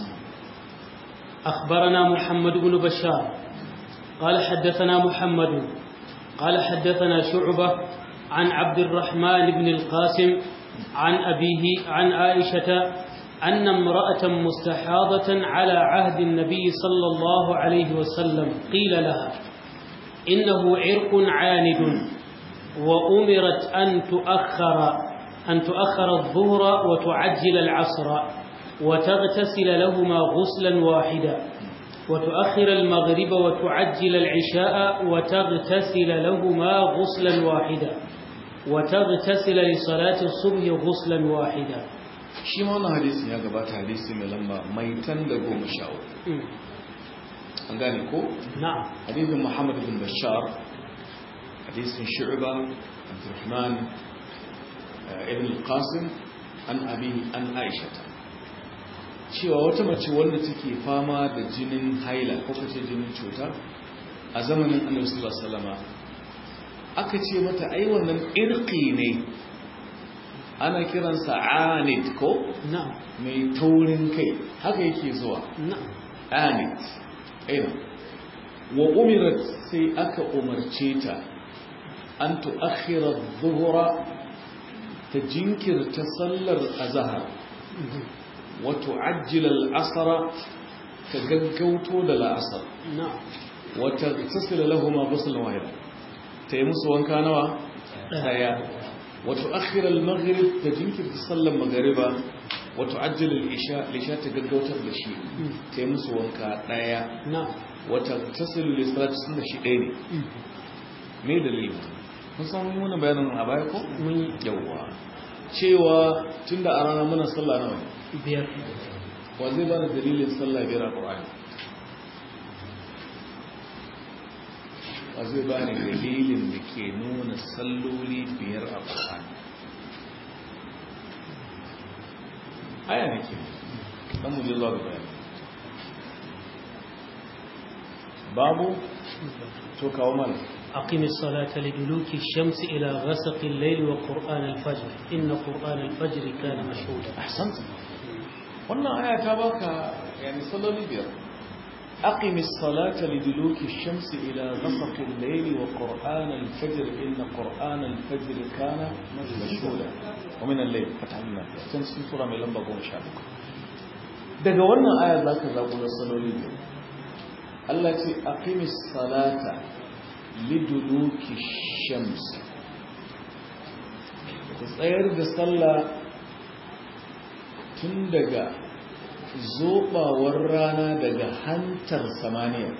أخبرنا محمد بن بشار قال حدثنا محمد قال حدثنا شعبة عن عبد الرحمن بن القاسم عن أبيه عن عائشة أن امرأة مستحاضة على عهد النبي صلى الله عليه وسلم قيل لها إنه عرق عاند وأمرت أن تؤخر أن تؤخر الظهر وتعجل العصر وتغتسل لهما غسلا واحدا وتؤخر المغرب وتعجل العشاء وتغتسل لهما غسلا واحدا وتغتسل لصلاة الصبح غسلا واحدا shi ma wannan hadisin ya gabata hadisi mai lamba mai tan da goma sha an gane ko? na'am hadisin muhammad bin bashar hadisin shu'ba abdurrahman ibn al-qasim an abi an aisha cewa wata mace wanda take fama da jinin haila ko kace jinin cuta a zamanin annabi sallallahu alaihi wasallama aka ce mata ai wannan irqi ne ana kiransa anid ko na'am mai taurin kai haka yake zuwa na'am anid aina wa umirat sai aka umarce ta an tu'akhira adh-dhuhra ta jinkirta sallar azhar wa tu'ajjila al-asr ta gaggauto da la'asar na'am wa taghtasila lahumu ghuslan wahida ta yi musu wanka nawa daya wa tu'akhira al-maghrib ta jinkirta sallar magriba wa tu'ajjila al-isha lisha ta gaggautar da shi ta yi musu wanka daya na'am wata tasiru da salatu sun da shi ɗaya ne me dalili kun san mun muna bayanin a baya ko mun yi yawwa cewa tunda a rana muna sallah nawa ne biyar wa zai bani dalilin sallah biyar a qur'ani wa zai bani dalilin da ke nuna salloli biyar a qur'ani aya ne ke dan mu je zuwa ga bayani babu to kawo mana أقم الصلاة لدلوك الشمس إلى غسق الليل وقرآن الفجر إن قرآن الفجر كان مشهودا ahsanta wannan aya ta baka yani salloli biyar aqimi as-salata liduluki ash-shamsi ila ghasaqi al-layli wa qur'an al-fajr inna qur'an al-fajr kana mashhuda wa min al-layl fatahna can cikin sura mai lamba 17 daga wannan aya zaka zago na salloli biyar Allah ce aqimi as-salata liduluki ash-shamsi ku tsayar da sallah tun daga zobawar rana daga hantar samaniya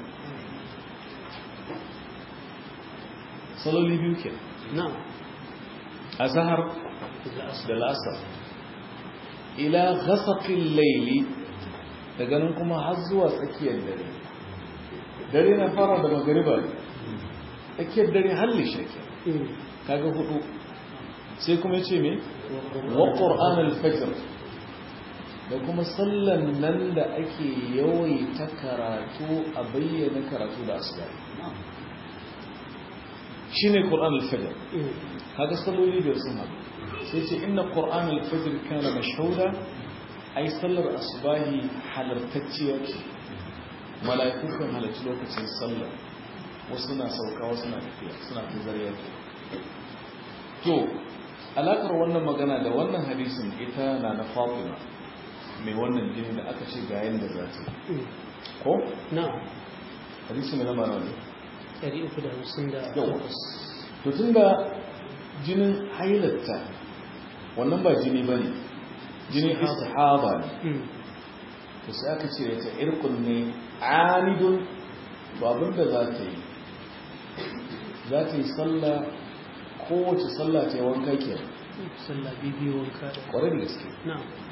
saloli biyu ke نعم a zahar da lasar ila gasaƙin laili daga nan kuma har zuwa tsakiyar dare dare na fara da magariba ne tsakiyar dare halli shake kaga hudu sai kuma ce me wa ƙor'an al-fajr da kuma sallan nan da ake yawaita karatu a bayyana karatu da asibari shi ne ƙor'an al-fajr kaga salloli biyar sun haɗu sai ce inna ƙor'an al-fajr kana mashhuda ai sallar asubahi halartacciya ce mala'iku kan halarci lokacin sallar wasu na sauka wasu na tafiya suna ta zariyar to alakar wannan magana da wannan hadisin ita na na fatima mai wannan jini da aka ce ga yadda za ta ko نعم hadisi mai lamba nawa ne ɗari uku da hamsin da yau to tun da jinin hailatta wannan ba jini ba ne jinin istihaba ne Mm. to sai aka ce ta irkun ne anidun to abinda za ta yi za ta yi sallah kowace sallah ta yi wanka ke sallah bibiyu wanka da kwarai da gaske na'am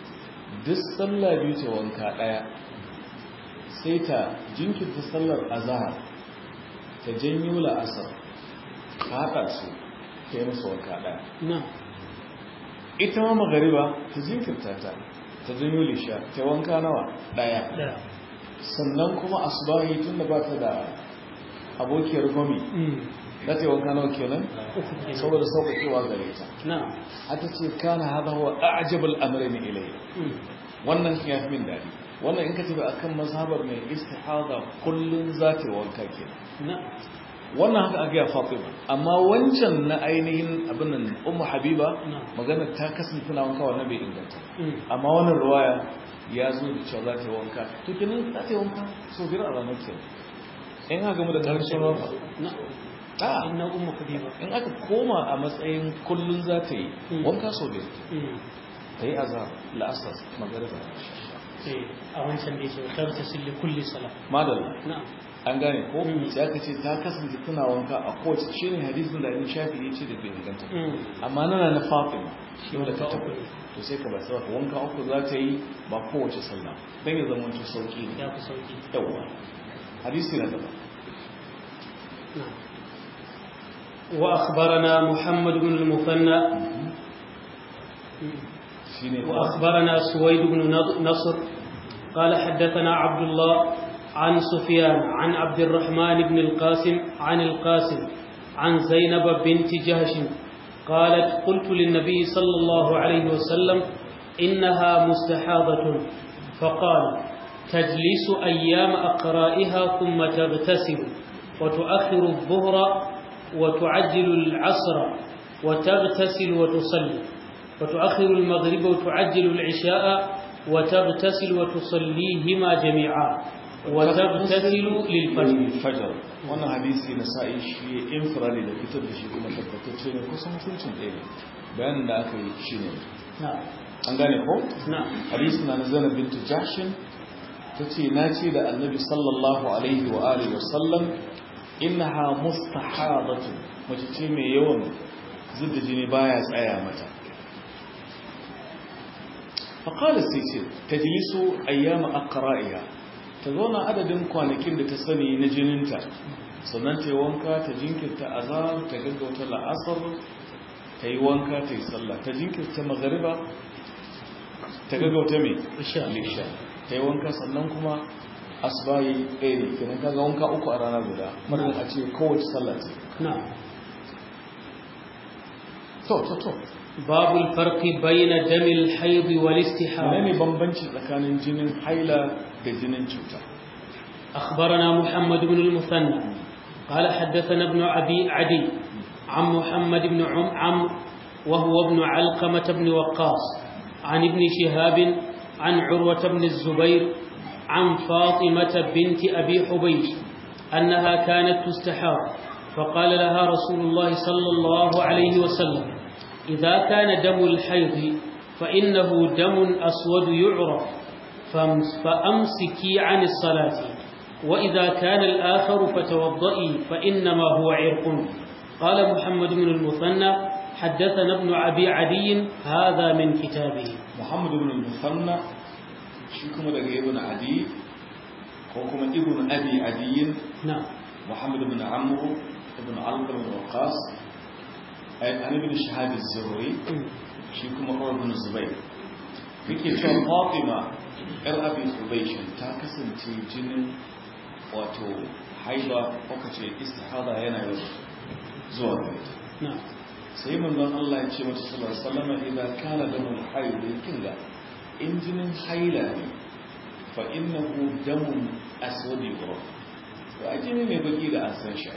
duk sallah biyu ta wanka daya sai ta jinkirta sallar azhar ta janyo la'asar ta haɗa su ta yi musu wanka daya na ita ma magariba ta jinkirta ta ta janyo lisha ta yi wanka nawa daya da sannan kuma asubahi tun da ba ta da abokiyar gomi mm za ta yi wanka nawa kenan uku kenan. saboda sauƙaƙewa gare ta na hata ce kana hada wa a'jabul amrin ilayya mm wannan ya fi min dadi wannan in ka tafi akan mazhabar mai istihada kullun za ta yi wanka kenan na wannan haka aka ya Fatima amma wancan na ainihin abin nan Ummu Habiba Na. magana ta kasance tana wanka wannan bai inganta mm amma wannan ruwaya ya zo da cewa za ta yi wanka to kenan za ta yi wanka so biyar a ranar kenan in aka gamu da ƙarshen ruwa na a inna ummu habiba in aka koma a matsayin kullun za ta yi Mm. wanka so biyar mm ta yi azhar la'asar magariba eh a wancan da yake wata ta silli kulli sala madalla na an gane ko Mm. sai aka ce ta kasance tana wanka a kowace shi ne hadisin da ibn shafi ya ce da bai inganta mm amma nana na fatima Shi dole ka wanka uku tabbata ne. to sai ka ba sai wanka uku za ta yi ba kowace sallah dan ya zama to sauki ne ya fi sauki yawa hadisi na gaba نعم. وأخبرنا محمد بن المثنى shine وأخبرنا سويد بن نض- نصر قال حدثنا عبد الله عن سفيان عن عبد الرحمن بن القاسم عن القاسم عن زينب بنت جهش قالت قلت للنبي صلى الله عليه وسلم إنها مستحاضة فقال تجلس أيام أقرائها ثم تغتسل وتؤخر الظهر وتعجل العصر وتغتسل وتصلي وتؤخر المغرب وتعجل العشاء وتغتسل وتصليهما جميعا وتغتسل للفجر fajar wannan hadisi na sa'i shi infirali da fitar da shi kuma tabbatacce ne kusan hukuncin ɗaya ne bayanin da aka yi shi ne نعم an gane ko نعم hadisi na zainab bintu jashin ta ce na ce da annabi sallallahu alaihi wa alihi wa sallam innaha mustahadatu mace ce mai yawan zubda jini baya tsaya mata faqala sai ce tajlisu ayyama aqra'iha ta zauna adadin kwanakin da ta sani na jininta sannan ta yi wanka ta jinkirta azhar ta gaggauta la'asar ta yi wanka ta yi sallah ta jinkirta magariba ta gaggauta mai Isha. lisha ta yi wanka sannan kuma asbayi ɗaya ne kenan kaga wanka uku a rana guda marar a ce kowace sallah ce نعم to to to باب الفرق بين دم الحيض والاستحاضة ne bambanci tsakanin jinin haila da jinin cuta أخبرنا محمد بن المثنى قال حدثنا ابن أبي عدي عن محمد بن عم عمرو وهو ابن علقمة بن وقاص عن ابن شهاب عن عروة بن الزبير عن فاطمة بنت أبي حبيش أنها كانت تستحاض فقال لها رسول الله صلى الله عليه وسلم إذا كان دم الحيض فإنه دم أسود يعرف فامس- فأمسكي عن الصلاة وإذا كان الآخر فتوضئي فإنما هو عرق قال محمد بن المثنى حدثنا ابن أبي عدي هذا من كتابه muhammad ibn al-musanna shi kuma daga ibn adi ko kuma ibn abi adiyin نعم muhammad ibn amr ibn alqam ibn waqas ay an ibn shahab az-zuhri shi kuma Umar ibn Zubair yake cewa Fatima yar Abi Hubaysh ta kasance jinin wato haila ko kace istihada yana yau zuwa gare ta نعم sai manzon Allah ya ce mata sallallahu alaihi wasallam idan kana damul haid kinga in jinin haila ne fa innahu damun aswad yuraf to a jini ne baki da an san shi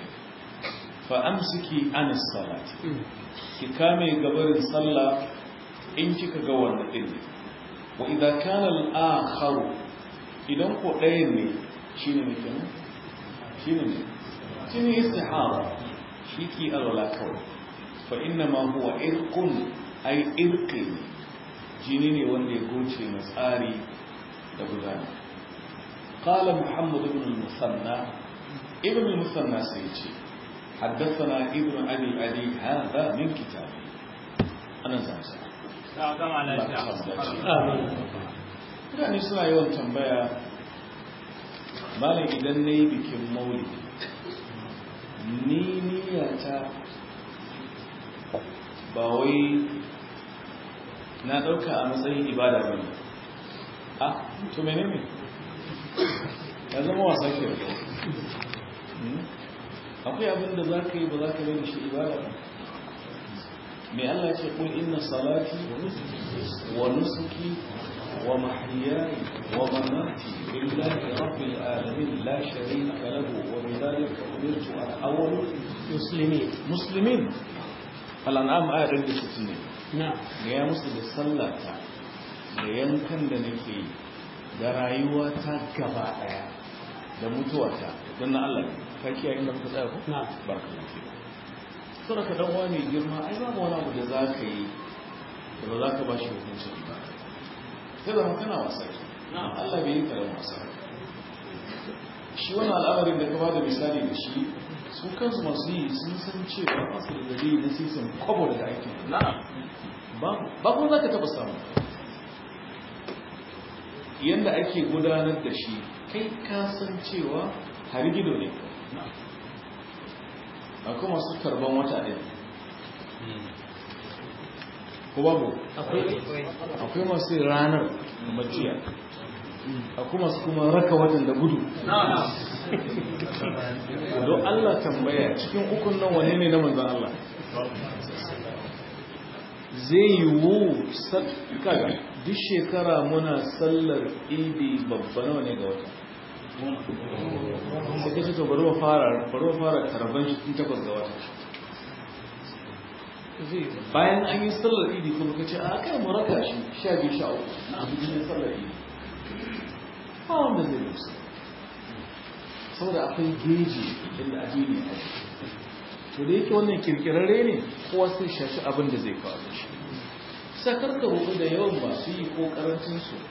fa amsiki an salati ki kame gabarin sallah in kika ga wannan din wa idan kana al-akhar idan ko ɗayan ne shine ne kenan shine ne shine istihara shi ki alwala kawai fa inna ma huwa irqun ay irqi jini ne wanda ya goce na tsari da gudana qala muhammad ibn al-musanna ibn al-musanna sai ce حدثنا ابن ابي العدي هذا من كتابه انا زعما ta gama lafiya آمين mutane suna yawan tambaya malam idan na yi bikin maulidi ni niyata ba wai na ɗauka a matsayin ibada ba ne a to mene ne ya zama wasa ke akwai abin da za ka yi ba za ka da shi ibada ba mai Allah ce kun inna salati wa nusuki wa mahyaya wa mamati lillahi rabbil alamin la sharika lahu wa bidhalika umirtu an awwal muslimin muslimin al-an'am ayat 160 ne na ga ya musu da sallata da yankan da nake yi da rayuwa ta gaba daya da mutuwa ta don na Allah ka kiyaye inda muka tsaya ko na barka da ke sura ka dan wani girma ai babu wani abu da za ka yi da ba za ka ba shi hukuncin ba sai zama kana wasa ke Allah bai yi karan wasa shi wani al'amarin da ka ba da misali da shi su kansu masu yi sun san cewa masu da dalili na sisan kwabo daga aikin ba kuma za ka taba samu yadda ake gudanar da shi kai kasan cewa harigido ne akwai masu karban wata ɗin ko babu akwai masu yin ranar kamar jiya akwai masu kuma raka watan da gudu don Allah tambaya cikin ukun nan wane ne na manzan Allah zai yiwu kaga duk shekara muna sallar idi babba nawa ne ga wata sai ka ce to bari wa fara bari wa fara tarban shi tun takwas ga wata bayan an yi sallar idi kuma ka ce a kai mu raka shi sha biyu sha uku a bikin sallar idi ba wanda zai musu saboda akwai geji inda addini a to da yake wannan kirkirarre ne kowa sai shashi abin da zai faru shi sakar ka rubu da yawan masu yi ko karancin su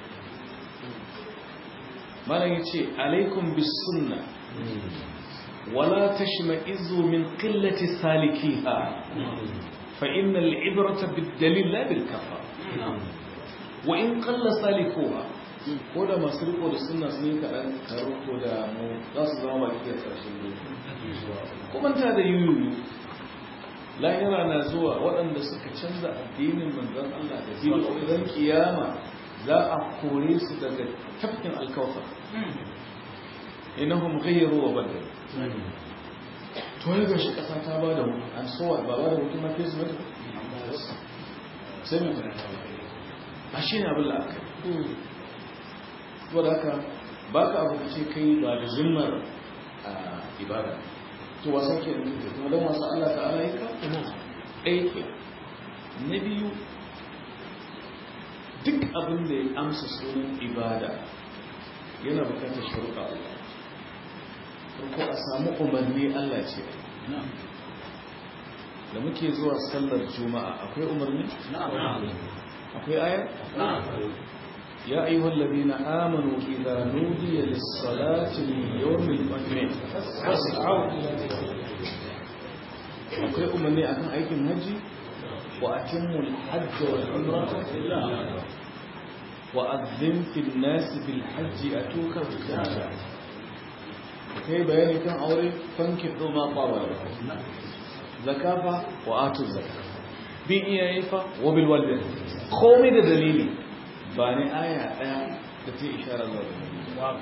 malam yace alaikum bis sunna wala tashma'izu min qillati salikiha fa innal ibrata bid dalil la bil kafa wa in qalla salikuha ko da masu riko da suna sun yi kaɗan ko da mu za su zama baki da ƙarshen doki kuma ta da yuyu lahira na zuwa waɗanda suka canza addinin manzon Allah da biyu idan kiyama za a kore su daga tafkin alkawfar innahum ghayru wa badal to ya gashi ƙasa ta ba da an sowa ba ba da mutum na fesu mata sai mutum a shi ne abin la'akari saboda haka ba ka abu ce kai ba da zimmar ibada to wasa ke da mutu kuma don wasu Allah ta'ala yi ka ɗaya ke na biyu duk abin da ya amsa sunan ibada yana bukatar sharuɗa Allah farko a samu umarni Allah ce da muke zuwa sallar juma'a akwai umarni? akwai ayar? يا أيها الذين آمنوا إذا نودي للصلاة من يوم الاثنين فاسعوا إلى ذكر أقول أمني أكن أيكم هجي وأتموا الحج والعمرة لله وأذن في الناس بالحج أتوك رجالا kai bayani kan aure fanki ma qaba zakafa wa atu zakka bin iyaye fa wa bil walidain komai da dalili ba ni aya ɗaya da ta isharar zuwa da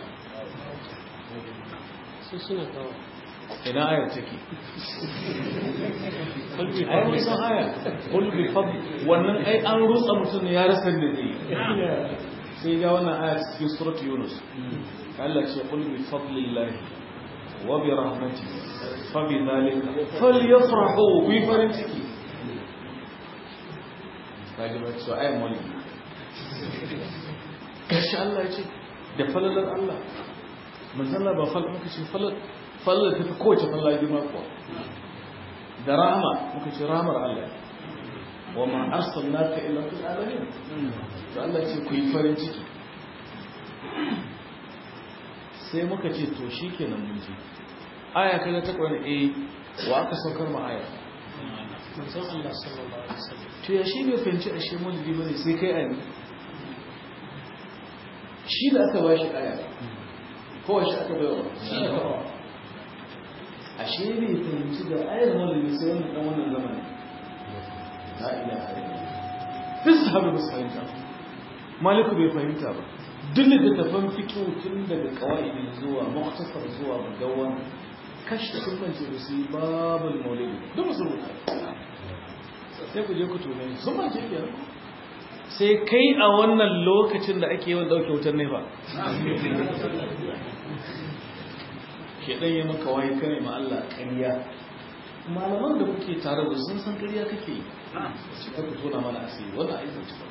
su suna kawo ina ayar take ai mun san aya qul bi fadl wannan ai an rutsa mutum ya rasa da zai sai ga wannan aya cikin surat yunus Allah ce qul bi fadlillah wa bi rahmatihi fa bi dhalika falyafrahu bi farin ciki kaji ba so ai mulki kashi Allah ya ce da falalar Allah manzala ba fal muka ce falal falal ta fi kowace falala girma kuwa da rahama muka ce rahamar Allah wa ma arsalnaka illa fil alamin to Allah ce ku yi farin ciki sai muka ce to shikenan mun ji aya kaga ta kwana eh wa aka saukar ma aya manzon Allah sallallahu alaihi wasallam to ya shi bai fahimci ashe maulidi bane sai kai ayi shi da aka ba shi aya kowa shi aka baiwa ashe ne fahimci da ayar maulidi sai wani dan wannan zamanin la ilaha illallah duk sahabi ba su fahimta maliku bai fahimta ba duk littattafan fikihu tun daga kawai zuwa muktasar zuwa bugawan kashi sun mance da su yi babul maulidi duk musu rubuta sai ku je ku tome sun mance biyar sai kai a wannan lokacin da ake yawan dauke wutar nefa shedan ya maka waye kare ma Allah ƙarya malaman da kuke tare da sun san ƙarya kake yi shi ka tona mana asiri wannan aikin ci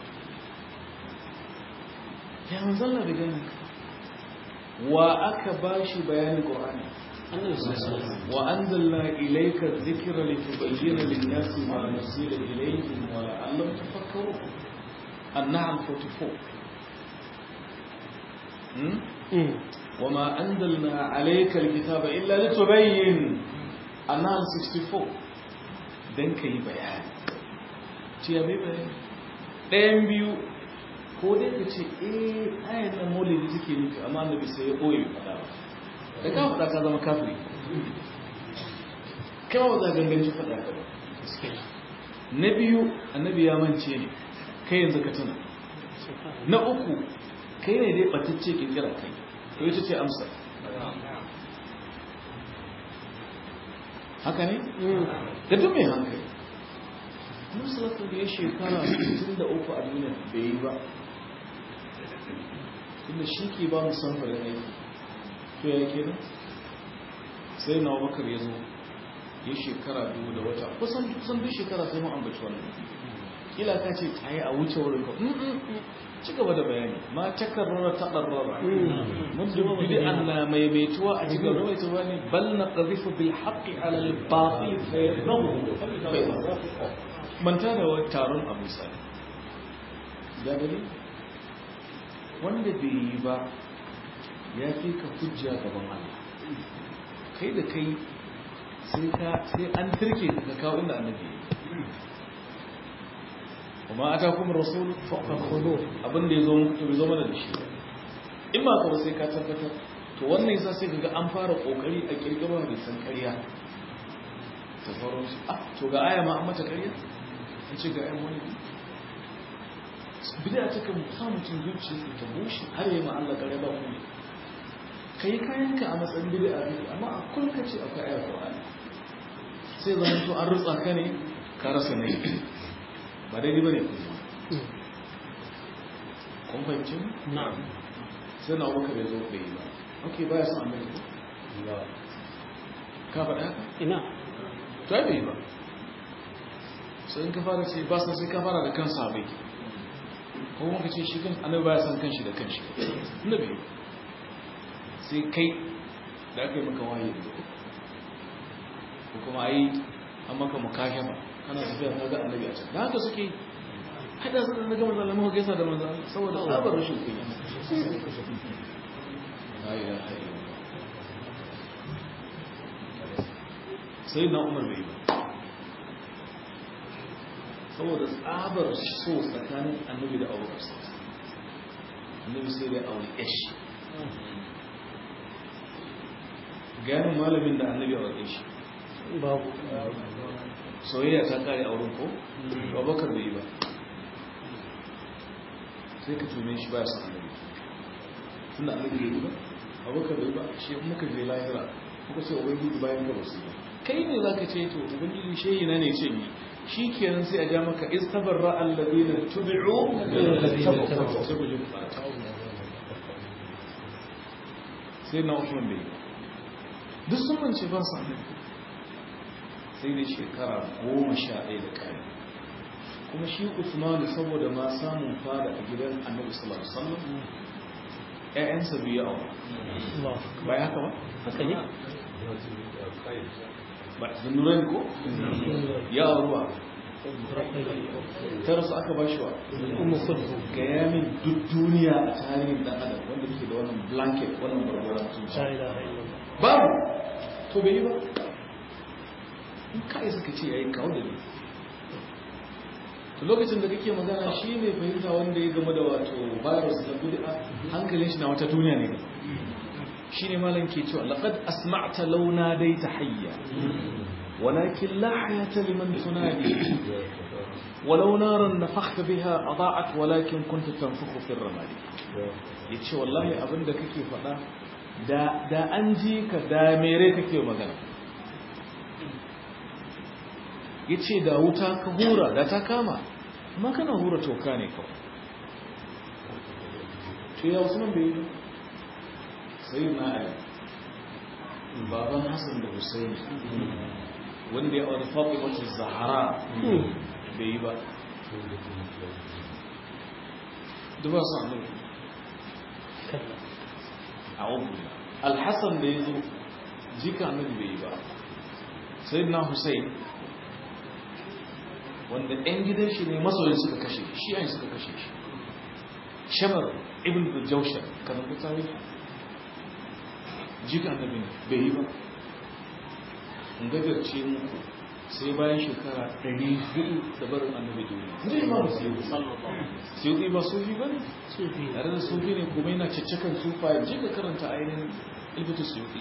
ya manzon Allah da gani wa aka bashi bayanin Qur'ani wa anzalna ilayka dhikra litubayyana lin-nasi ma nusila ilayhim wa la'allahum tafakkarun an-nahl 44 وما أنزلنا عليك الكتاب إلا لتبين النحل 64 dan ka yi bayani ce ya bai bayani ɗayan biyu ko dai ka ce eh ayan nan maulidi take nufi amma annabi sai ya ɓoye faɗa ba da ka faɗa ka zama kafiri kai ba za ganganci faɗa ka ba na biyu annabi ya mance ne kai yanzu ka tuna na uku kai ne dai ɓatacce ƙirƙira kai to ita ce amsa haka ne? da duk mai hankali musulatu da ya shekara 63 a duniya bai yi ba inda shi ke ba mu samfarin aiki to ya ke nan sai na bakar ya zo ya shekara biyu da wata kusan kusan duk shekara sai mu ambaci wannan kila ka ce tsaye a wuce wurin ka ci gaba da bayani ma takarrara ta ɗarrara mun bidi an na maimaituwa a cikin rawaituwa ne bal na ƙazifu bil haƙi alal baƙi manta da wani taron a misali da gani wanda bai yi ba ya fi ka hujja gaban Allah kai da kai sai an turke ka kawo inda annabi kuma ata kuma rasul fakhudhu abin da yazo muku zo mana da shi in ba ka sai ka tabbatar to wannan yasa sai kaga an fara kokari a kirkiro da san ƙarya ta faru shi ah to ga aya ma an mata ƙarya an ce ga ayan wani bid'a ta kan sa mutum zuciya ta bushe har yayi ma Allah ƙarya ba kuma kai kayanka a matsayin bid'a ne amma a kullum kace akwai ayar Qur'ani sai zan to an rutsa ka ne ka rasa ne ba daidai ba ne kun fahimci na'am sai na abubakar ya zo bai yi ba ok ba ya san annabi ko ka faɗa haka ina to ai bai yi ba sai in ka fara ce ba sa sai ka fara da kansa bai ko kuma ka ce shi kan annabi ba ya san kanshi da kanshi inda bai yi sai kai da aka yi maka wahayi da ko kuma ai an maka mukashafa kana tafiya ka ga annabi a can da haka suke hada su da na gama zalama gaisa da manzo saboda tsabar rashin kunya sai na umar bai ba saboda tsabar so tsakanin annabi da abubakar annabi sai dai aure yashi ganin malamin da annabi a wajen shi babu soyayya ta kare a wurin ko abubakar bai yi ba sai ka tume shi ba san annabi tunda annabi bai yi ba abubakar bai yi ba shi muka je lahira muka ce ubangiji bayan ka basu ba kai ne zaka ce to ubangiji shehi na ne ce ni shi kenan sai a ja maka istabarra alladina tubi'u sai ku je ku fara sai na Usman bai yi duk sun mance ba su annabi sai dai shekara goma sha ɗaya da ƙari kuma shi usmanu saboda ma samun fada a gidan annabi sallallahu alaihi wasallam ƴaƴansa biyu a ba ya haka ba haka ne ba zunuran ko ya ruwa ta rasu aka ba shi wa ummu kulthum ga yamin duk duniya a tarihin dan adam wanda ke da wannan blanket wannan barbaran la tunci ilaha illallah babu to bai yi ba in ka isa ka ce yayi kawo da ne to lokacin da kake magana shi ne fahimta wanda ya game da wato virus da bid'a hankalin shi na wata duniya ne shi ne malam ke cewa laqad asma'ta launa dai ta hayya walakin la hayata liman tunadi ولو نارا نفخت بها أضاعت ولكن كنت تنفخ في الرماد yace wallahi abin da kake faɗa da da an ji ka da mere kake magana yace da wuta ka hura da ta kama amma kana hura toka ne kawai to ya Usman bai yi sai na Ali baban Hassan da Hussein wanda ya aure Fatima Zahra bai yi ba duba su annabi a wani alhassan da ya zo jika annabi bai yi ba sai na hussein wanda 'yan gidan shi ne masoyin suka kashe shi yayin suka kashe shi shamar ibn da jaushar kanan da tare jika annabi bai yi ba in gajarce muku sai bayan shekara 400 da barin annabi duniya zai ma ba sai sai ba sufi ba ne tare da sufi ne kuma yana caccakan sufa je ka karanta ainihin ilbitu sufi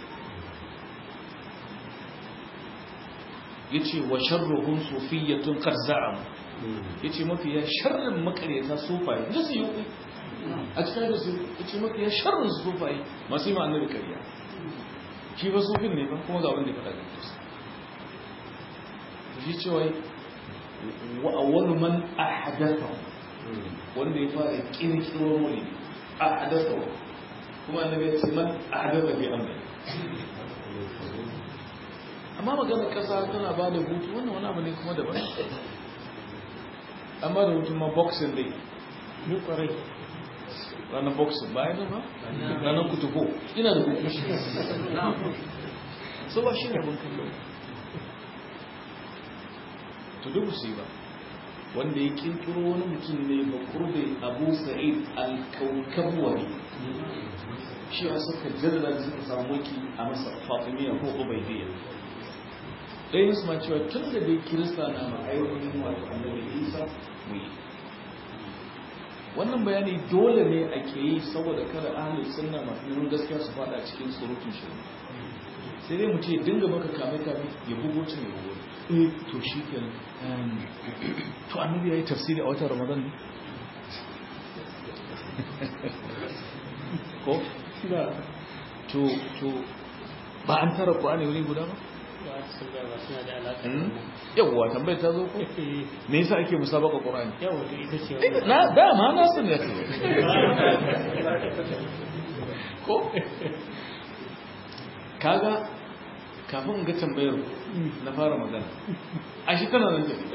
ya ce wa sharruhun sufiyyatun karza'am ya ce mafi ya sharrin makaryata sufaye da su yi a cikin da su ya ce mafi ya sharrin sufaye masu yi ma annabi karya shi ba sufin ne ba kuma ga wanda ya faɗa da su shi cewa wa awwalu man ahdatha wanda ya fara kirkiro muli ahdatha kuma annabi ya ce man ahdatha bi amri amma magana kasa tana ba da hutu wannan wani abu ne kuma daban amma da hutu ma boxing dai ni kwarai ranar boxing bayan nan ba ranar kutubo ina da hutu so ba shi ne abin kallo to duk su ba wanda ya kirkiro wani mutum ne ba kurbe abu sa'id al-kaukabwari shi a suka jirga da suka samu ki a masa fatimiyya ko ubaidiyya ɗaya su ma cewa tun da dai kirista na ma'ayoyin wato annabi isa mu yi wannan bayani dole ne a ke yi saboda kada ahalin sunna masu neman gaskiya su fada cikin surutun shirin sai dai mu ce dinga maka kame kame ya bugo cin ya bugo eh to shi ke to annabi yayi tafsiri a watan ramadan ne ko da to to ba an tara qur'ani wuri guda ba yawwa tambayar ta zo ko me yasa ake musabaka qur'ani yawa to ita ce na dama na san ya ko kaga kafin ga tambayar na fara magana a shi kana nan tafi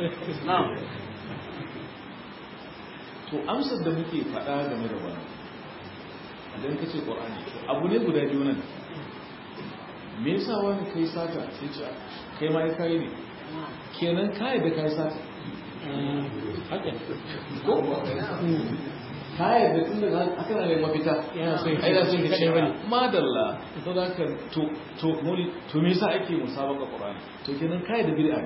to amsar da muke faɗa game da wani idan ka ce ƙorani abu ne guda biyu nan me yasa wani kai sata sai ce kai ma ya kayi ne kenan kayi da kai sata haka ko kayan da tun daga aka na neman mafita yana so ya ai da sun kaɗai ce bane. madalla to da ka to to muli to me yasa ake musabaka qur'ani to kenan kai da bid'a ne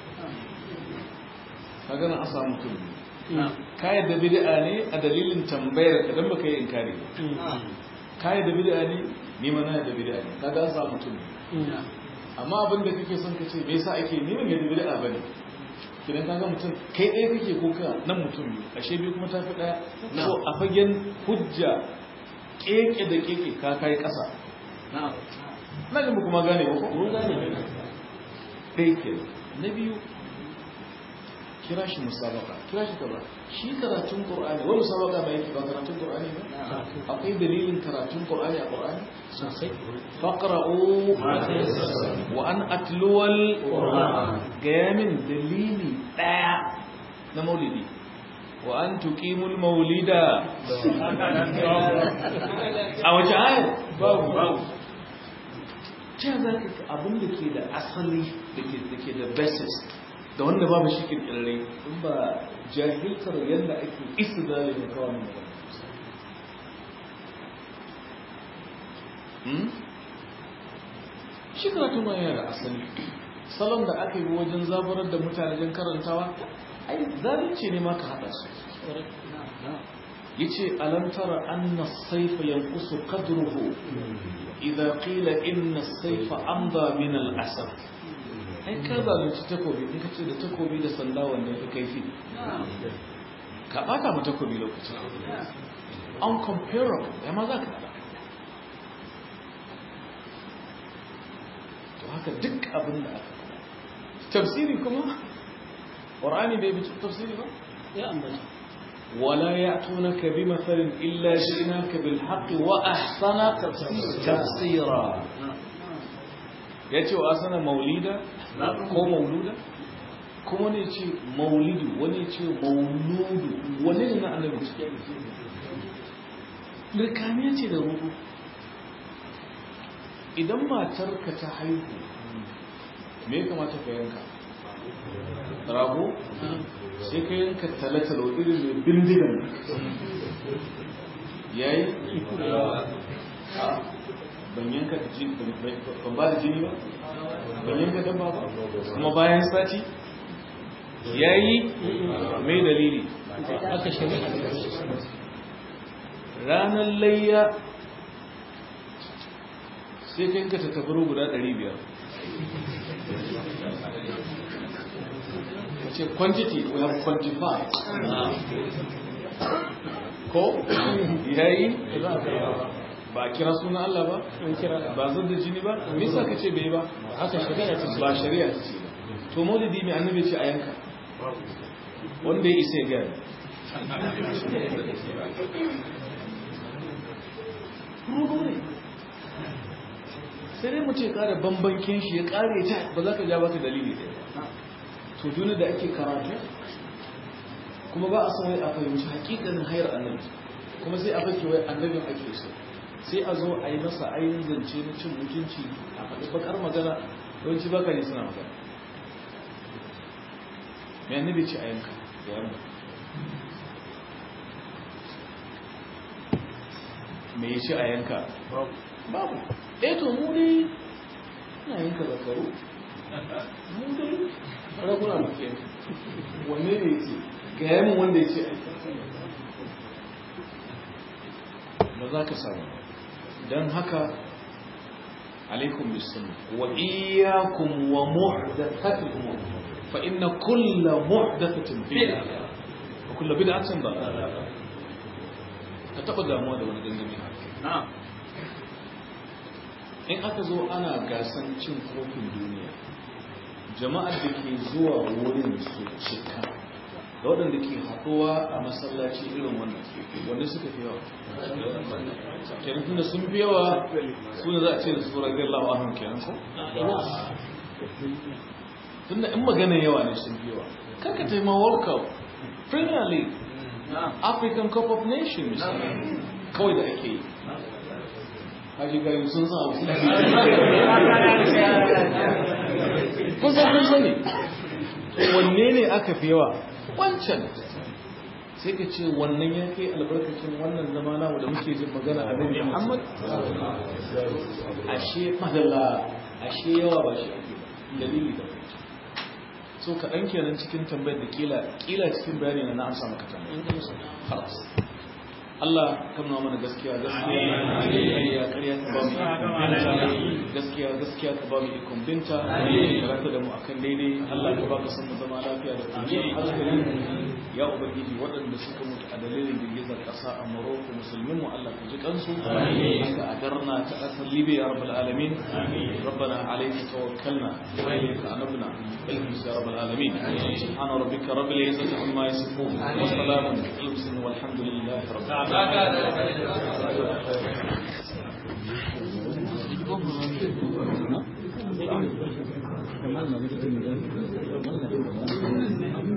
kaga na asa mutum kai da bid'a ne a dalilin tambayar ka dan baka yi inkari ba kai da bid'a ne ni ma na da bid'a ne kaga an samu mutum ne amma abin da kake son ka ce me yasa ake ni ban da bid'a bane kidan kaga mutum kai ɗaya kake ko ka nan mutum biyu ashe biyu kuma tafi ɗaya so a fagen hujja keke da keke ka kai ƙasa na jin kuma gane ba ko mun gane ɗaya ke na biyu kira shi musabaka kira shi kaza shi karatun qur'ani wani musabaka mai yake ba karatun qur'ani ba akwai dalilin karatun qur'ani a qur'ani sosai faqra'u wa an atluwal qur'an gaya min dalili daya na maulidi wa an tuqimul maulida a wace aya babu babu ce za ka abin da ke da asali da ke da ke da basis da wanda babu shi kirkirare in ba jahiltar yadda ake istidlali da kawai mai Hmm? shi karatu ma yana da asali salon da aka yi wajen zaburar da mutane don karantawa ai zalunci ne ma ka hada su yace alam tara anna as-sayfa yanqusu qadruhu idha qila inna as-sayfa amda min al-asad ai ka zalunci takobi in ka ce da takobi da sanda wanne ya kaifi ka bata mu takobi lokaci uncomparable ya ma za ka hada to haka duk abin da aka tafsiri kuma ƙwar'ani bai bi tafsiri ba ya ambata ولا يأتونك بمثل إلا جئناك بالحق وأحسن تفسيرا yace wa asana maulida ko mauluda kuma ne ce maulidu wani ce mauludu wani ne na annabi lirkaniya ce da rubu idan matarka ta haihu me ya kamata ka yanka rago sai ka yanka talatalo irin mai bindigan ya yi ban yanka da jini ban ba da jini ba ban yanka dabba ba kuma bayan sati ya yi mai dalili aka shari'a ranar layya sai ka yanka tattabaro guda 500 ce quantity we have quantified ko yayi ba kira sunan Allah ba ba zan da jini ba me yasa kace bai ba haka shari'a ta ba shari'a ta ce to maulidi mai annabi ce a yanka wanda ya isa ya gaya rubu ne sai dai mu ce kara bambankin shi ya kare ta ba za ka ja baka dalili ɗaya to duniya da ake karatu kuma ba a san wai a fahimci hakikanin hayar annabi kuma sai a fake wai annabin ake so sai a zo a yi masa ayin zance na cin mutunci a faɗi bakar magana yawanci baka ne suna magana mai annabi ce a yanka ya yanka me ya ce a yanka babu ɗaya to mu dai na yanka zakaru mu dai raguna muke wanne ne ce ga yamin wanda ya ce ba za ka samu don haka alaikum bisun wa iyakum wa muhdathatil umur fa inna kulla muhdathatin bid'a wa kullu bid'atin dalalah ka taba damuwa da wani dangane na'am in aka zo ana gasan cin kofin duniya jama'ar da ke zuwa wurin su cika da waɗanda ke haɗuwa a masallaci irin wannan wanda suka fi yawa kenan tunda sun fi yawa su ne za a ce da su ragar lawa ahun kenan ko tunda in magana yawa ne sun fi yawa karka taima world cup premier league african cup of nations kawai da ake yi haji gari sun sa abu kusan kun sani wanne ne aka fi yawa wancan sai ka ce wannan ya kai albarkacin wannan zama namu da muke jin magana a nabi muhammad ashe madalla ashe yawa ba shi ake dalili da so kaɗan kenan cikin tambayar da kila kila cikin bayani na na amsa maka tambayar Allah kan nuna mana gaskiya gaskiya ƙarya ƙarya ka ba mu ikon gaskiya gaskiya ka ba mu ikon binta karanta da mu akan daidai Allah ka ba ka san mu zama lafiya da kwanciyar hankali ya ubangiji waɗanda suka mutu a dalilin girgizar ƙasa a Morocco musulmin mu Allah ka ji kansu haka a darna ta ƙasar Libya ya rabbal alamin ربنا عليك توكلنا وإليك أنبنا الحمد يا رب العالمين سبحان ربك رب العزة عما يصفون وسلام على المرسلين والحمد لله رب العالمين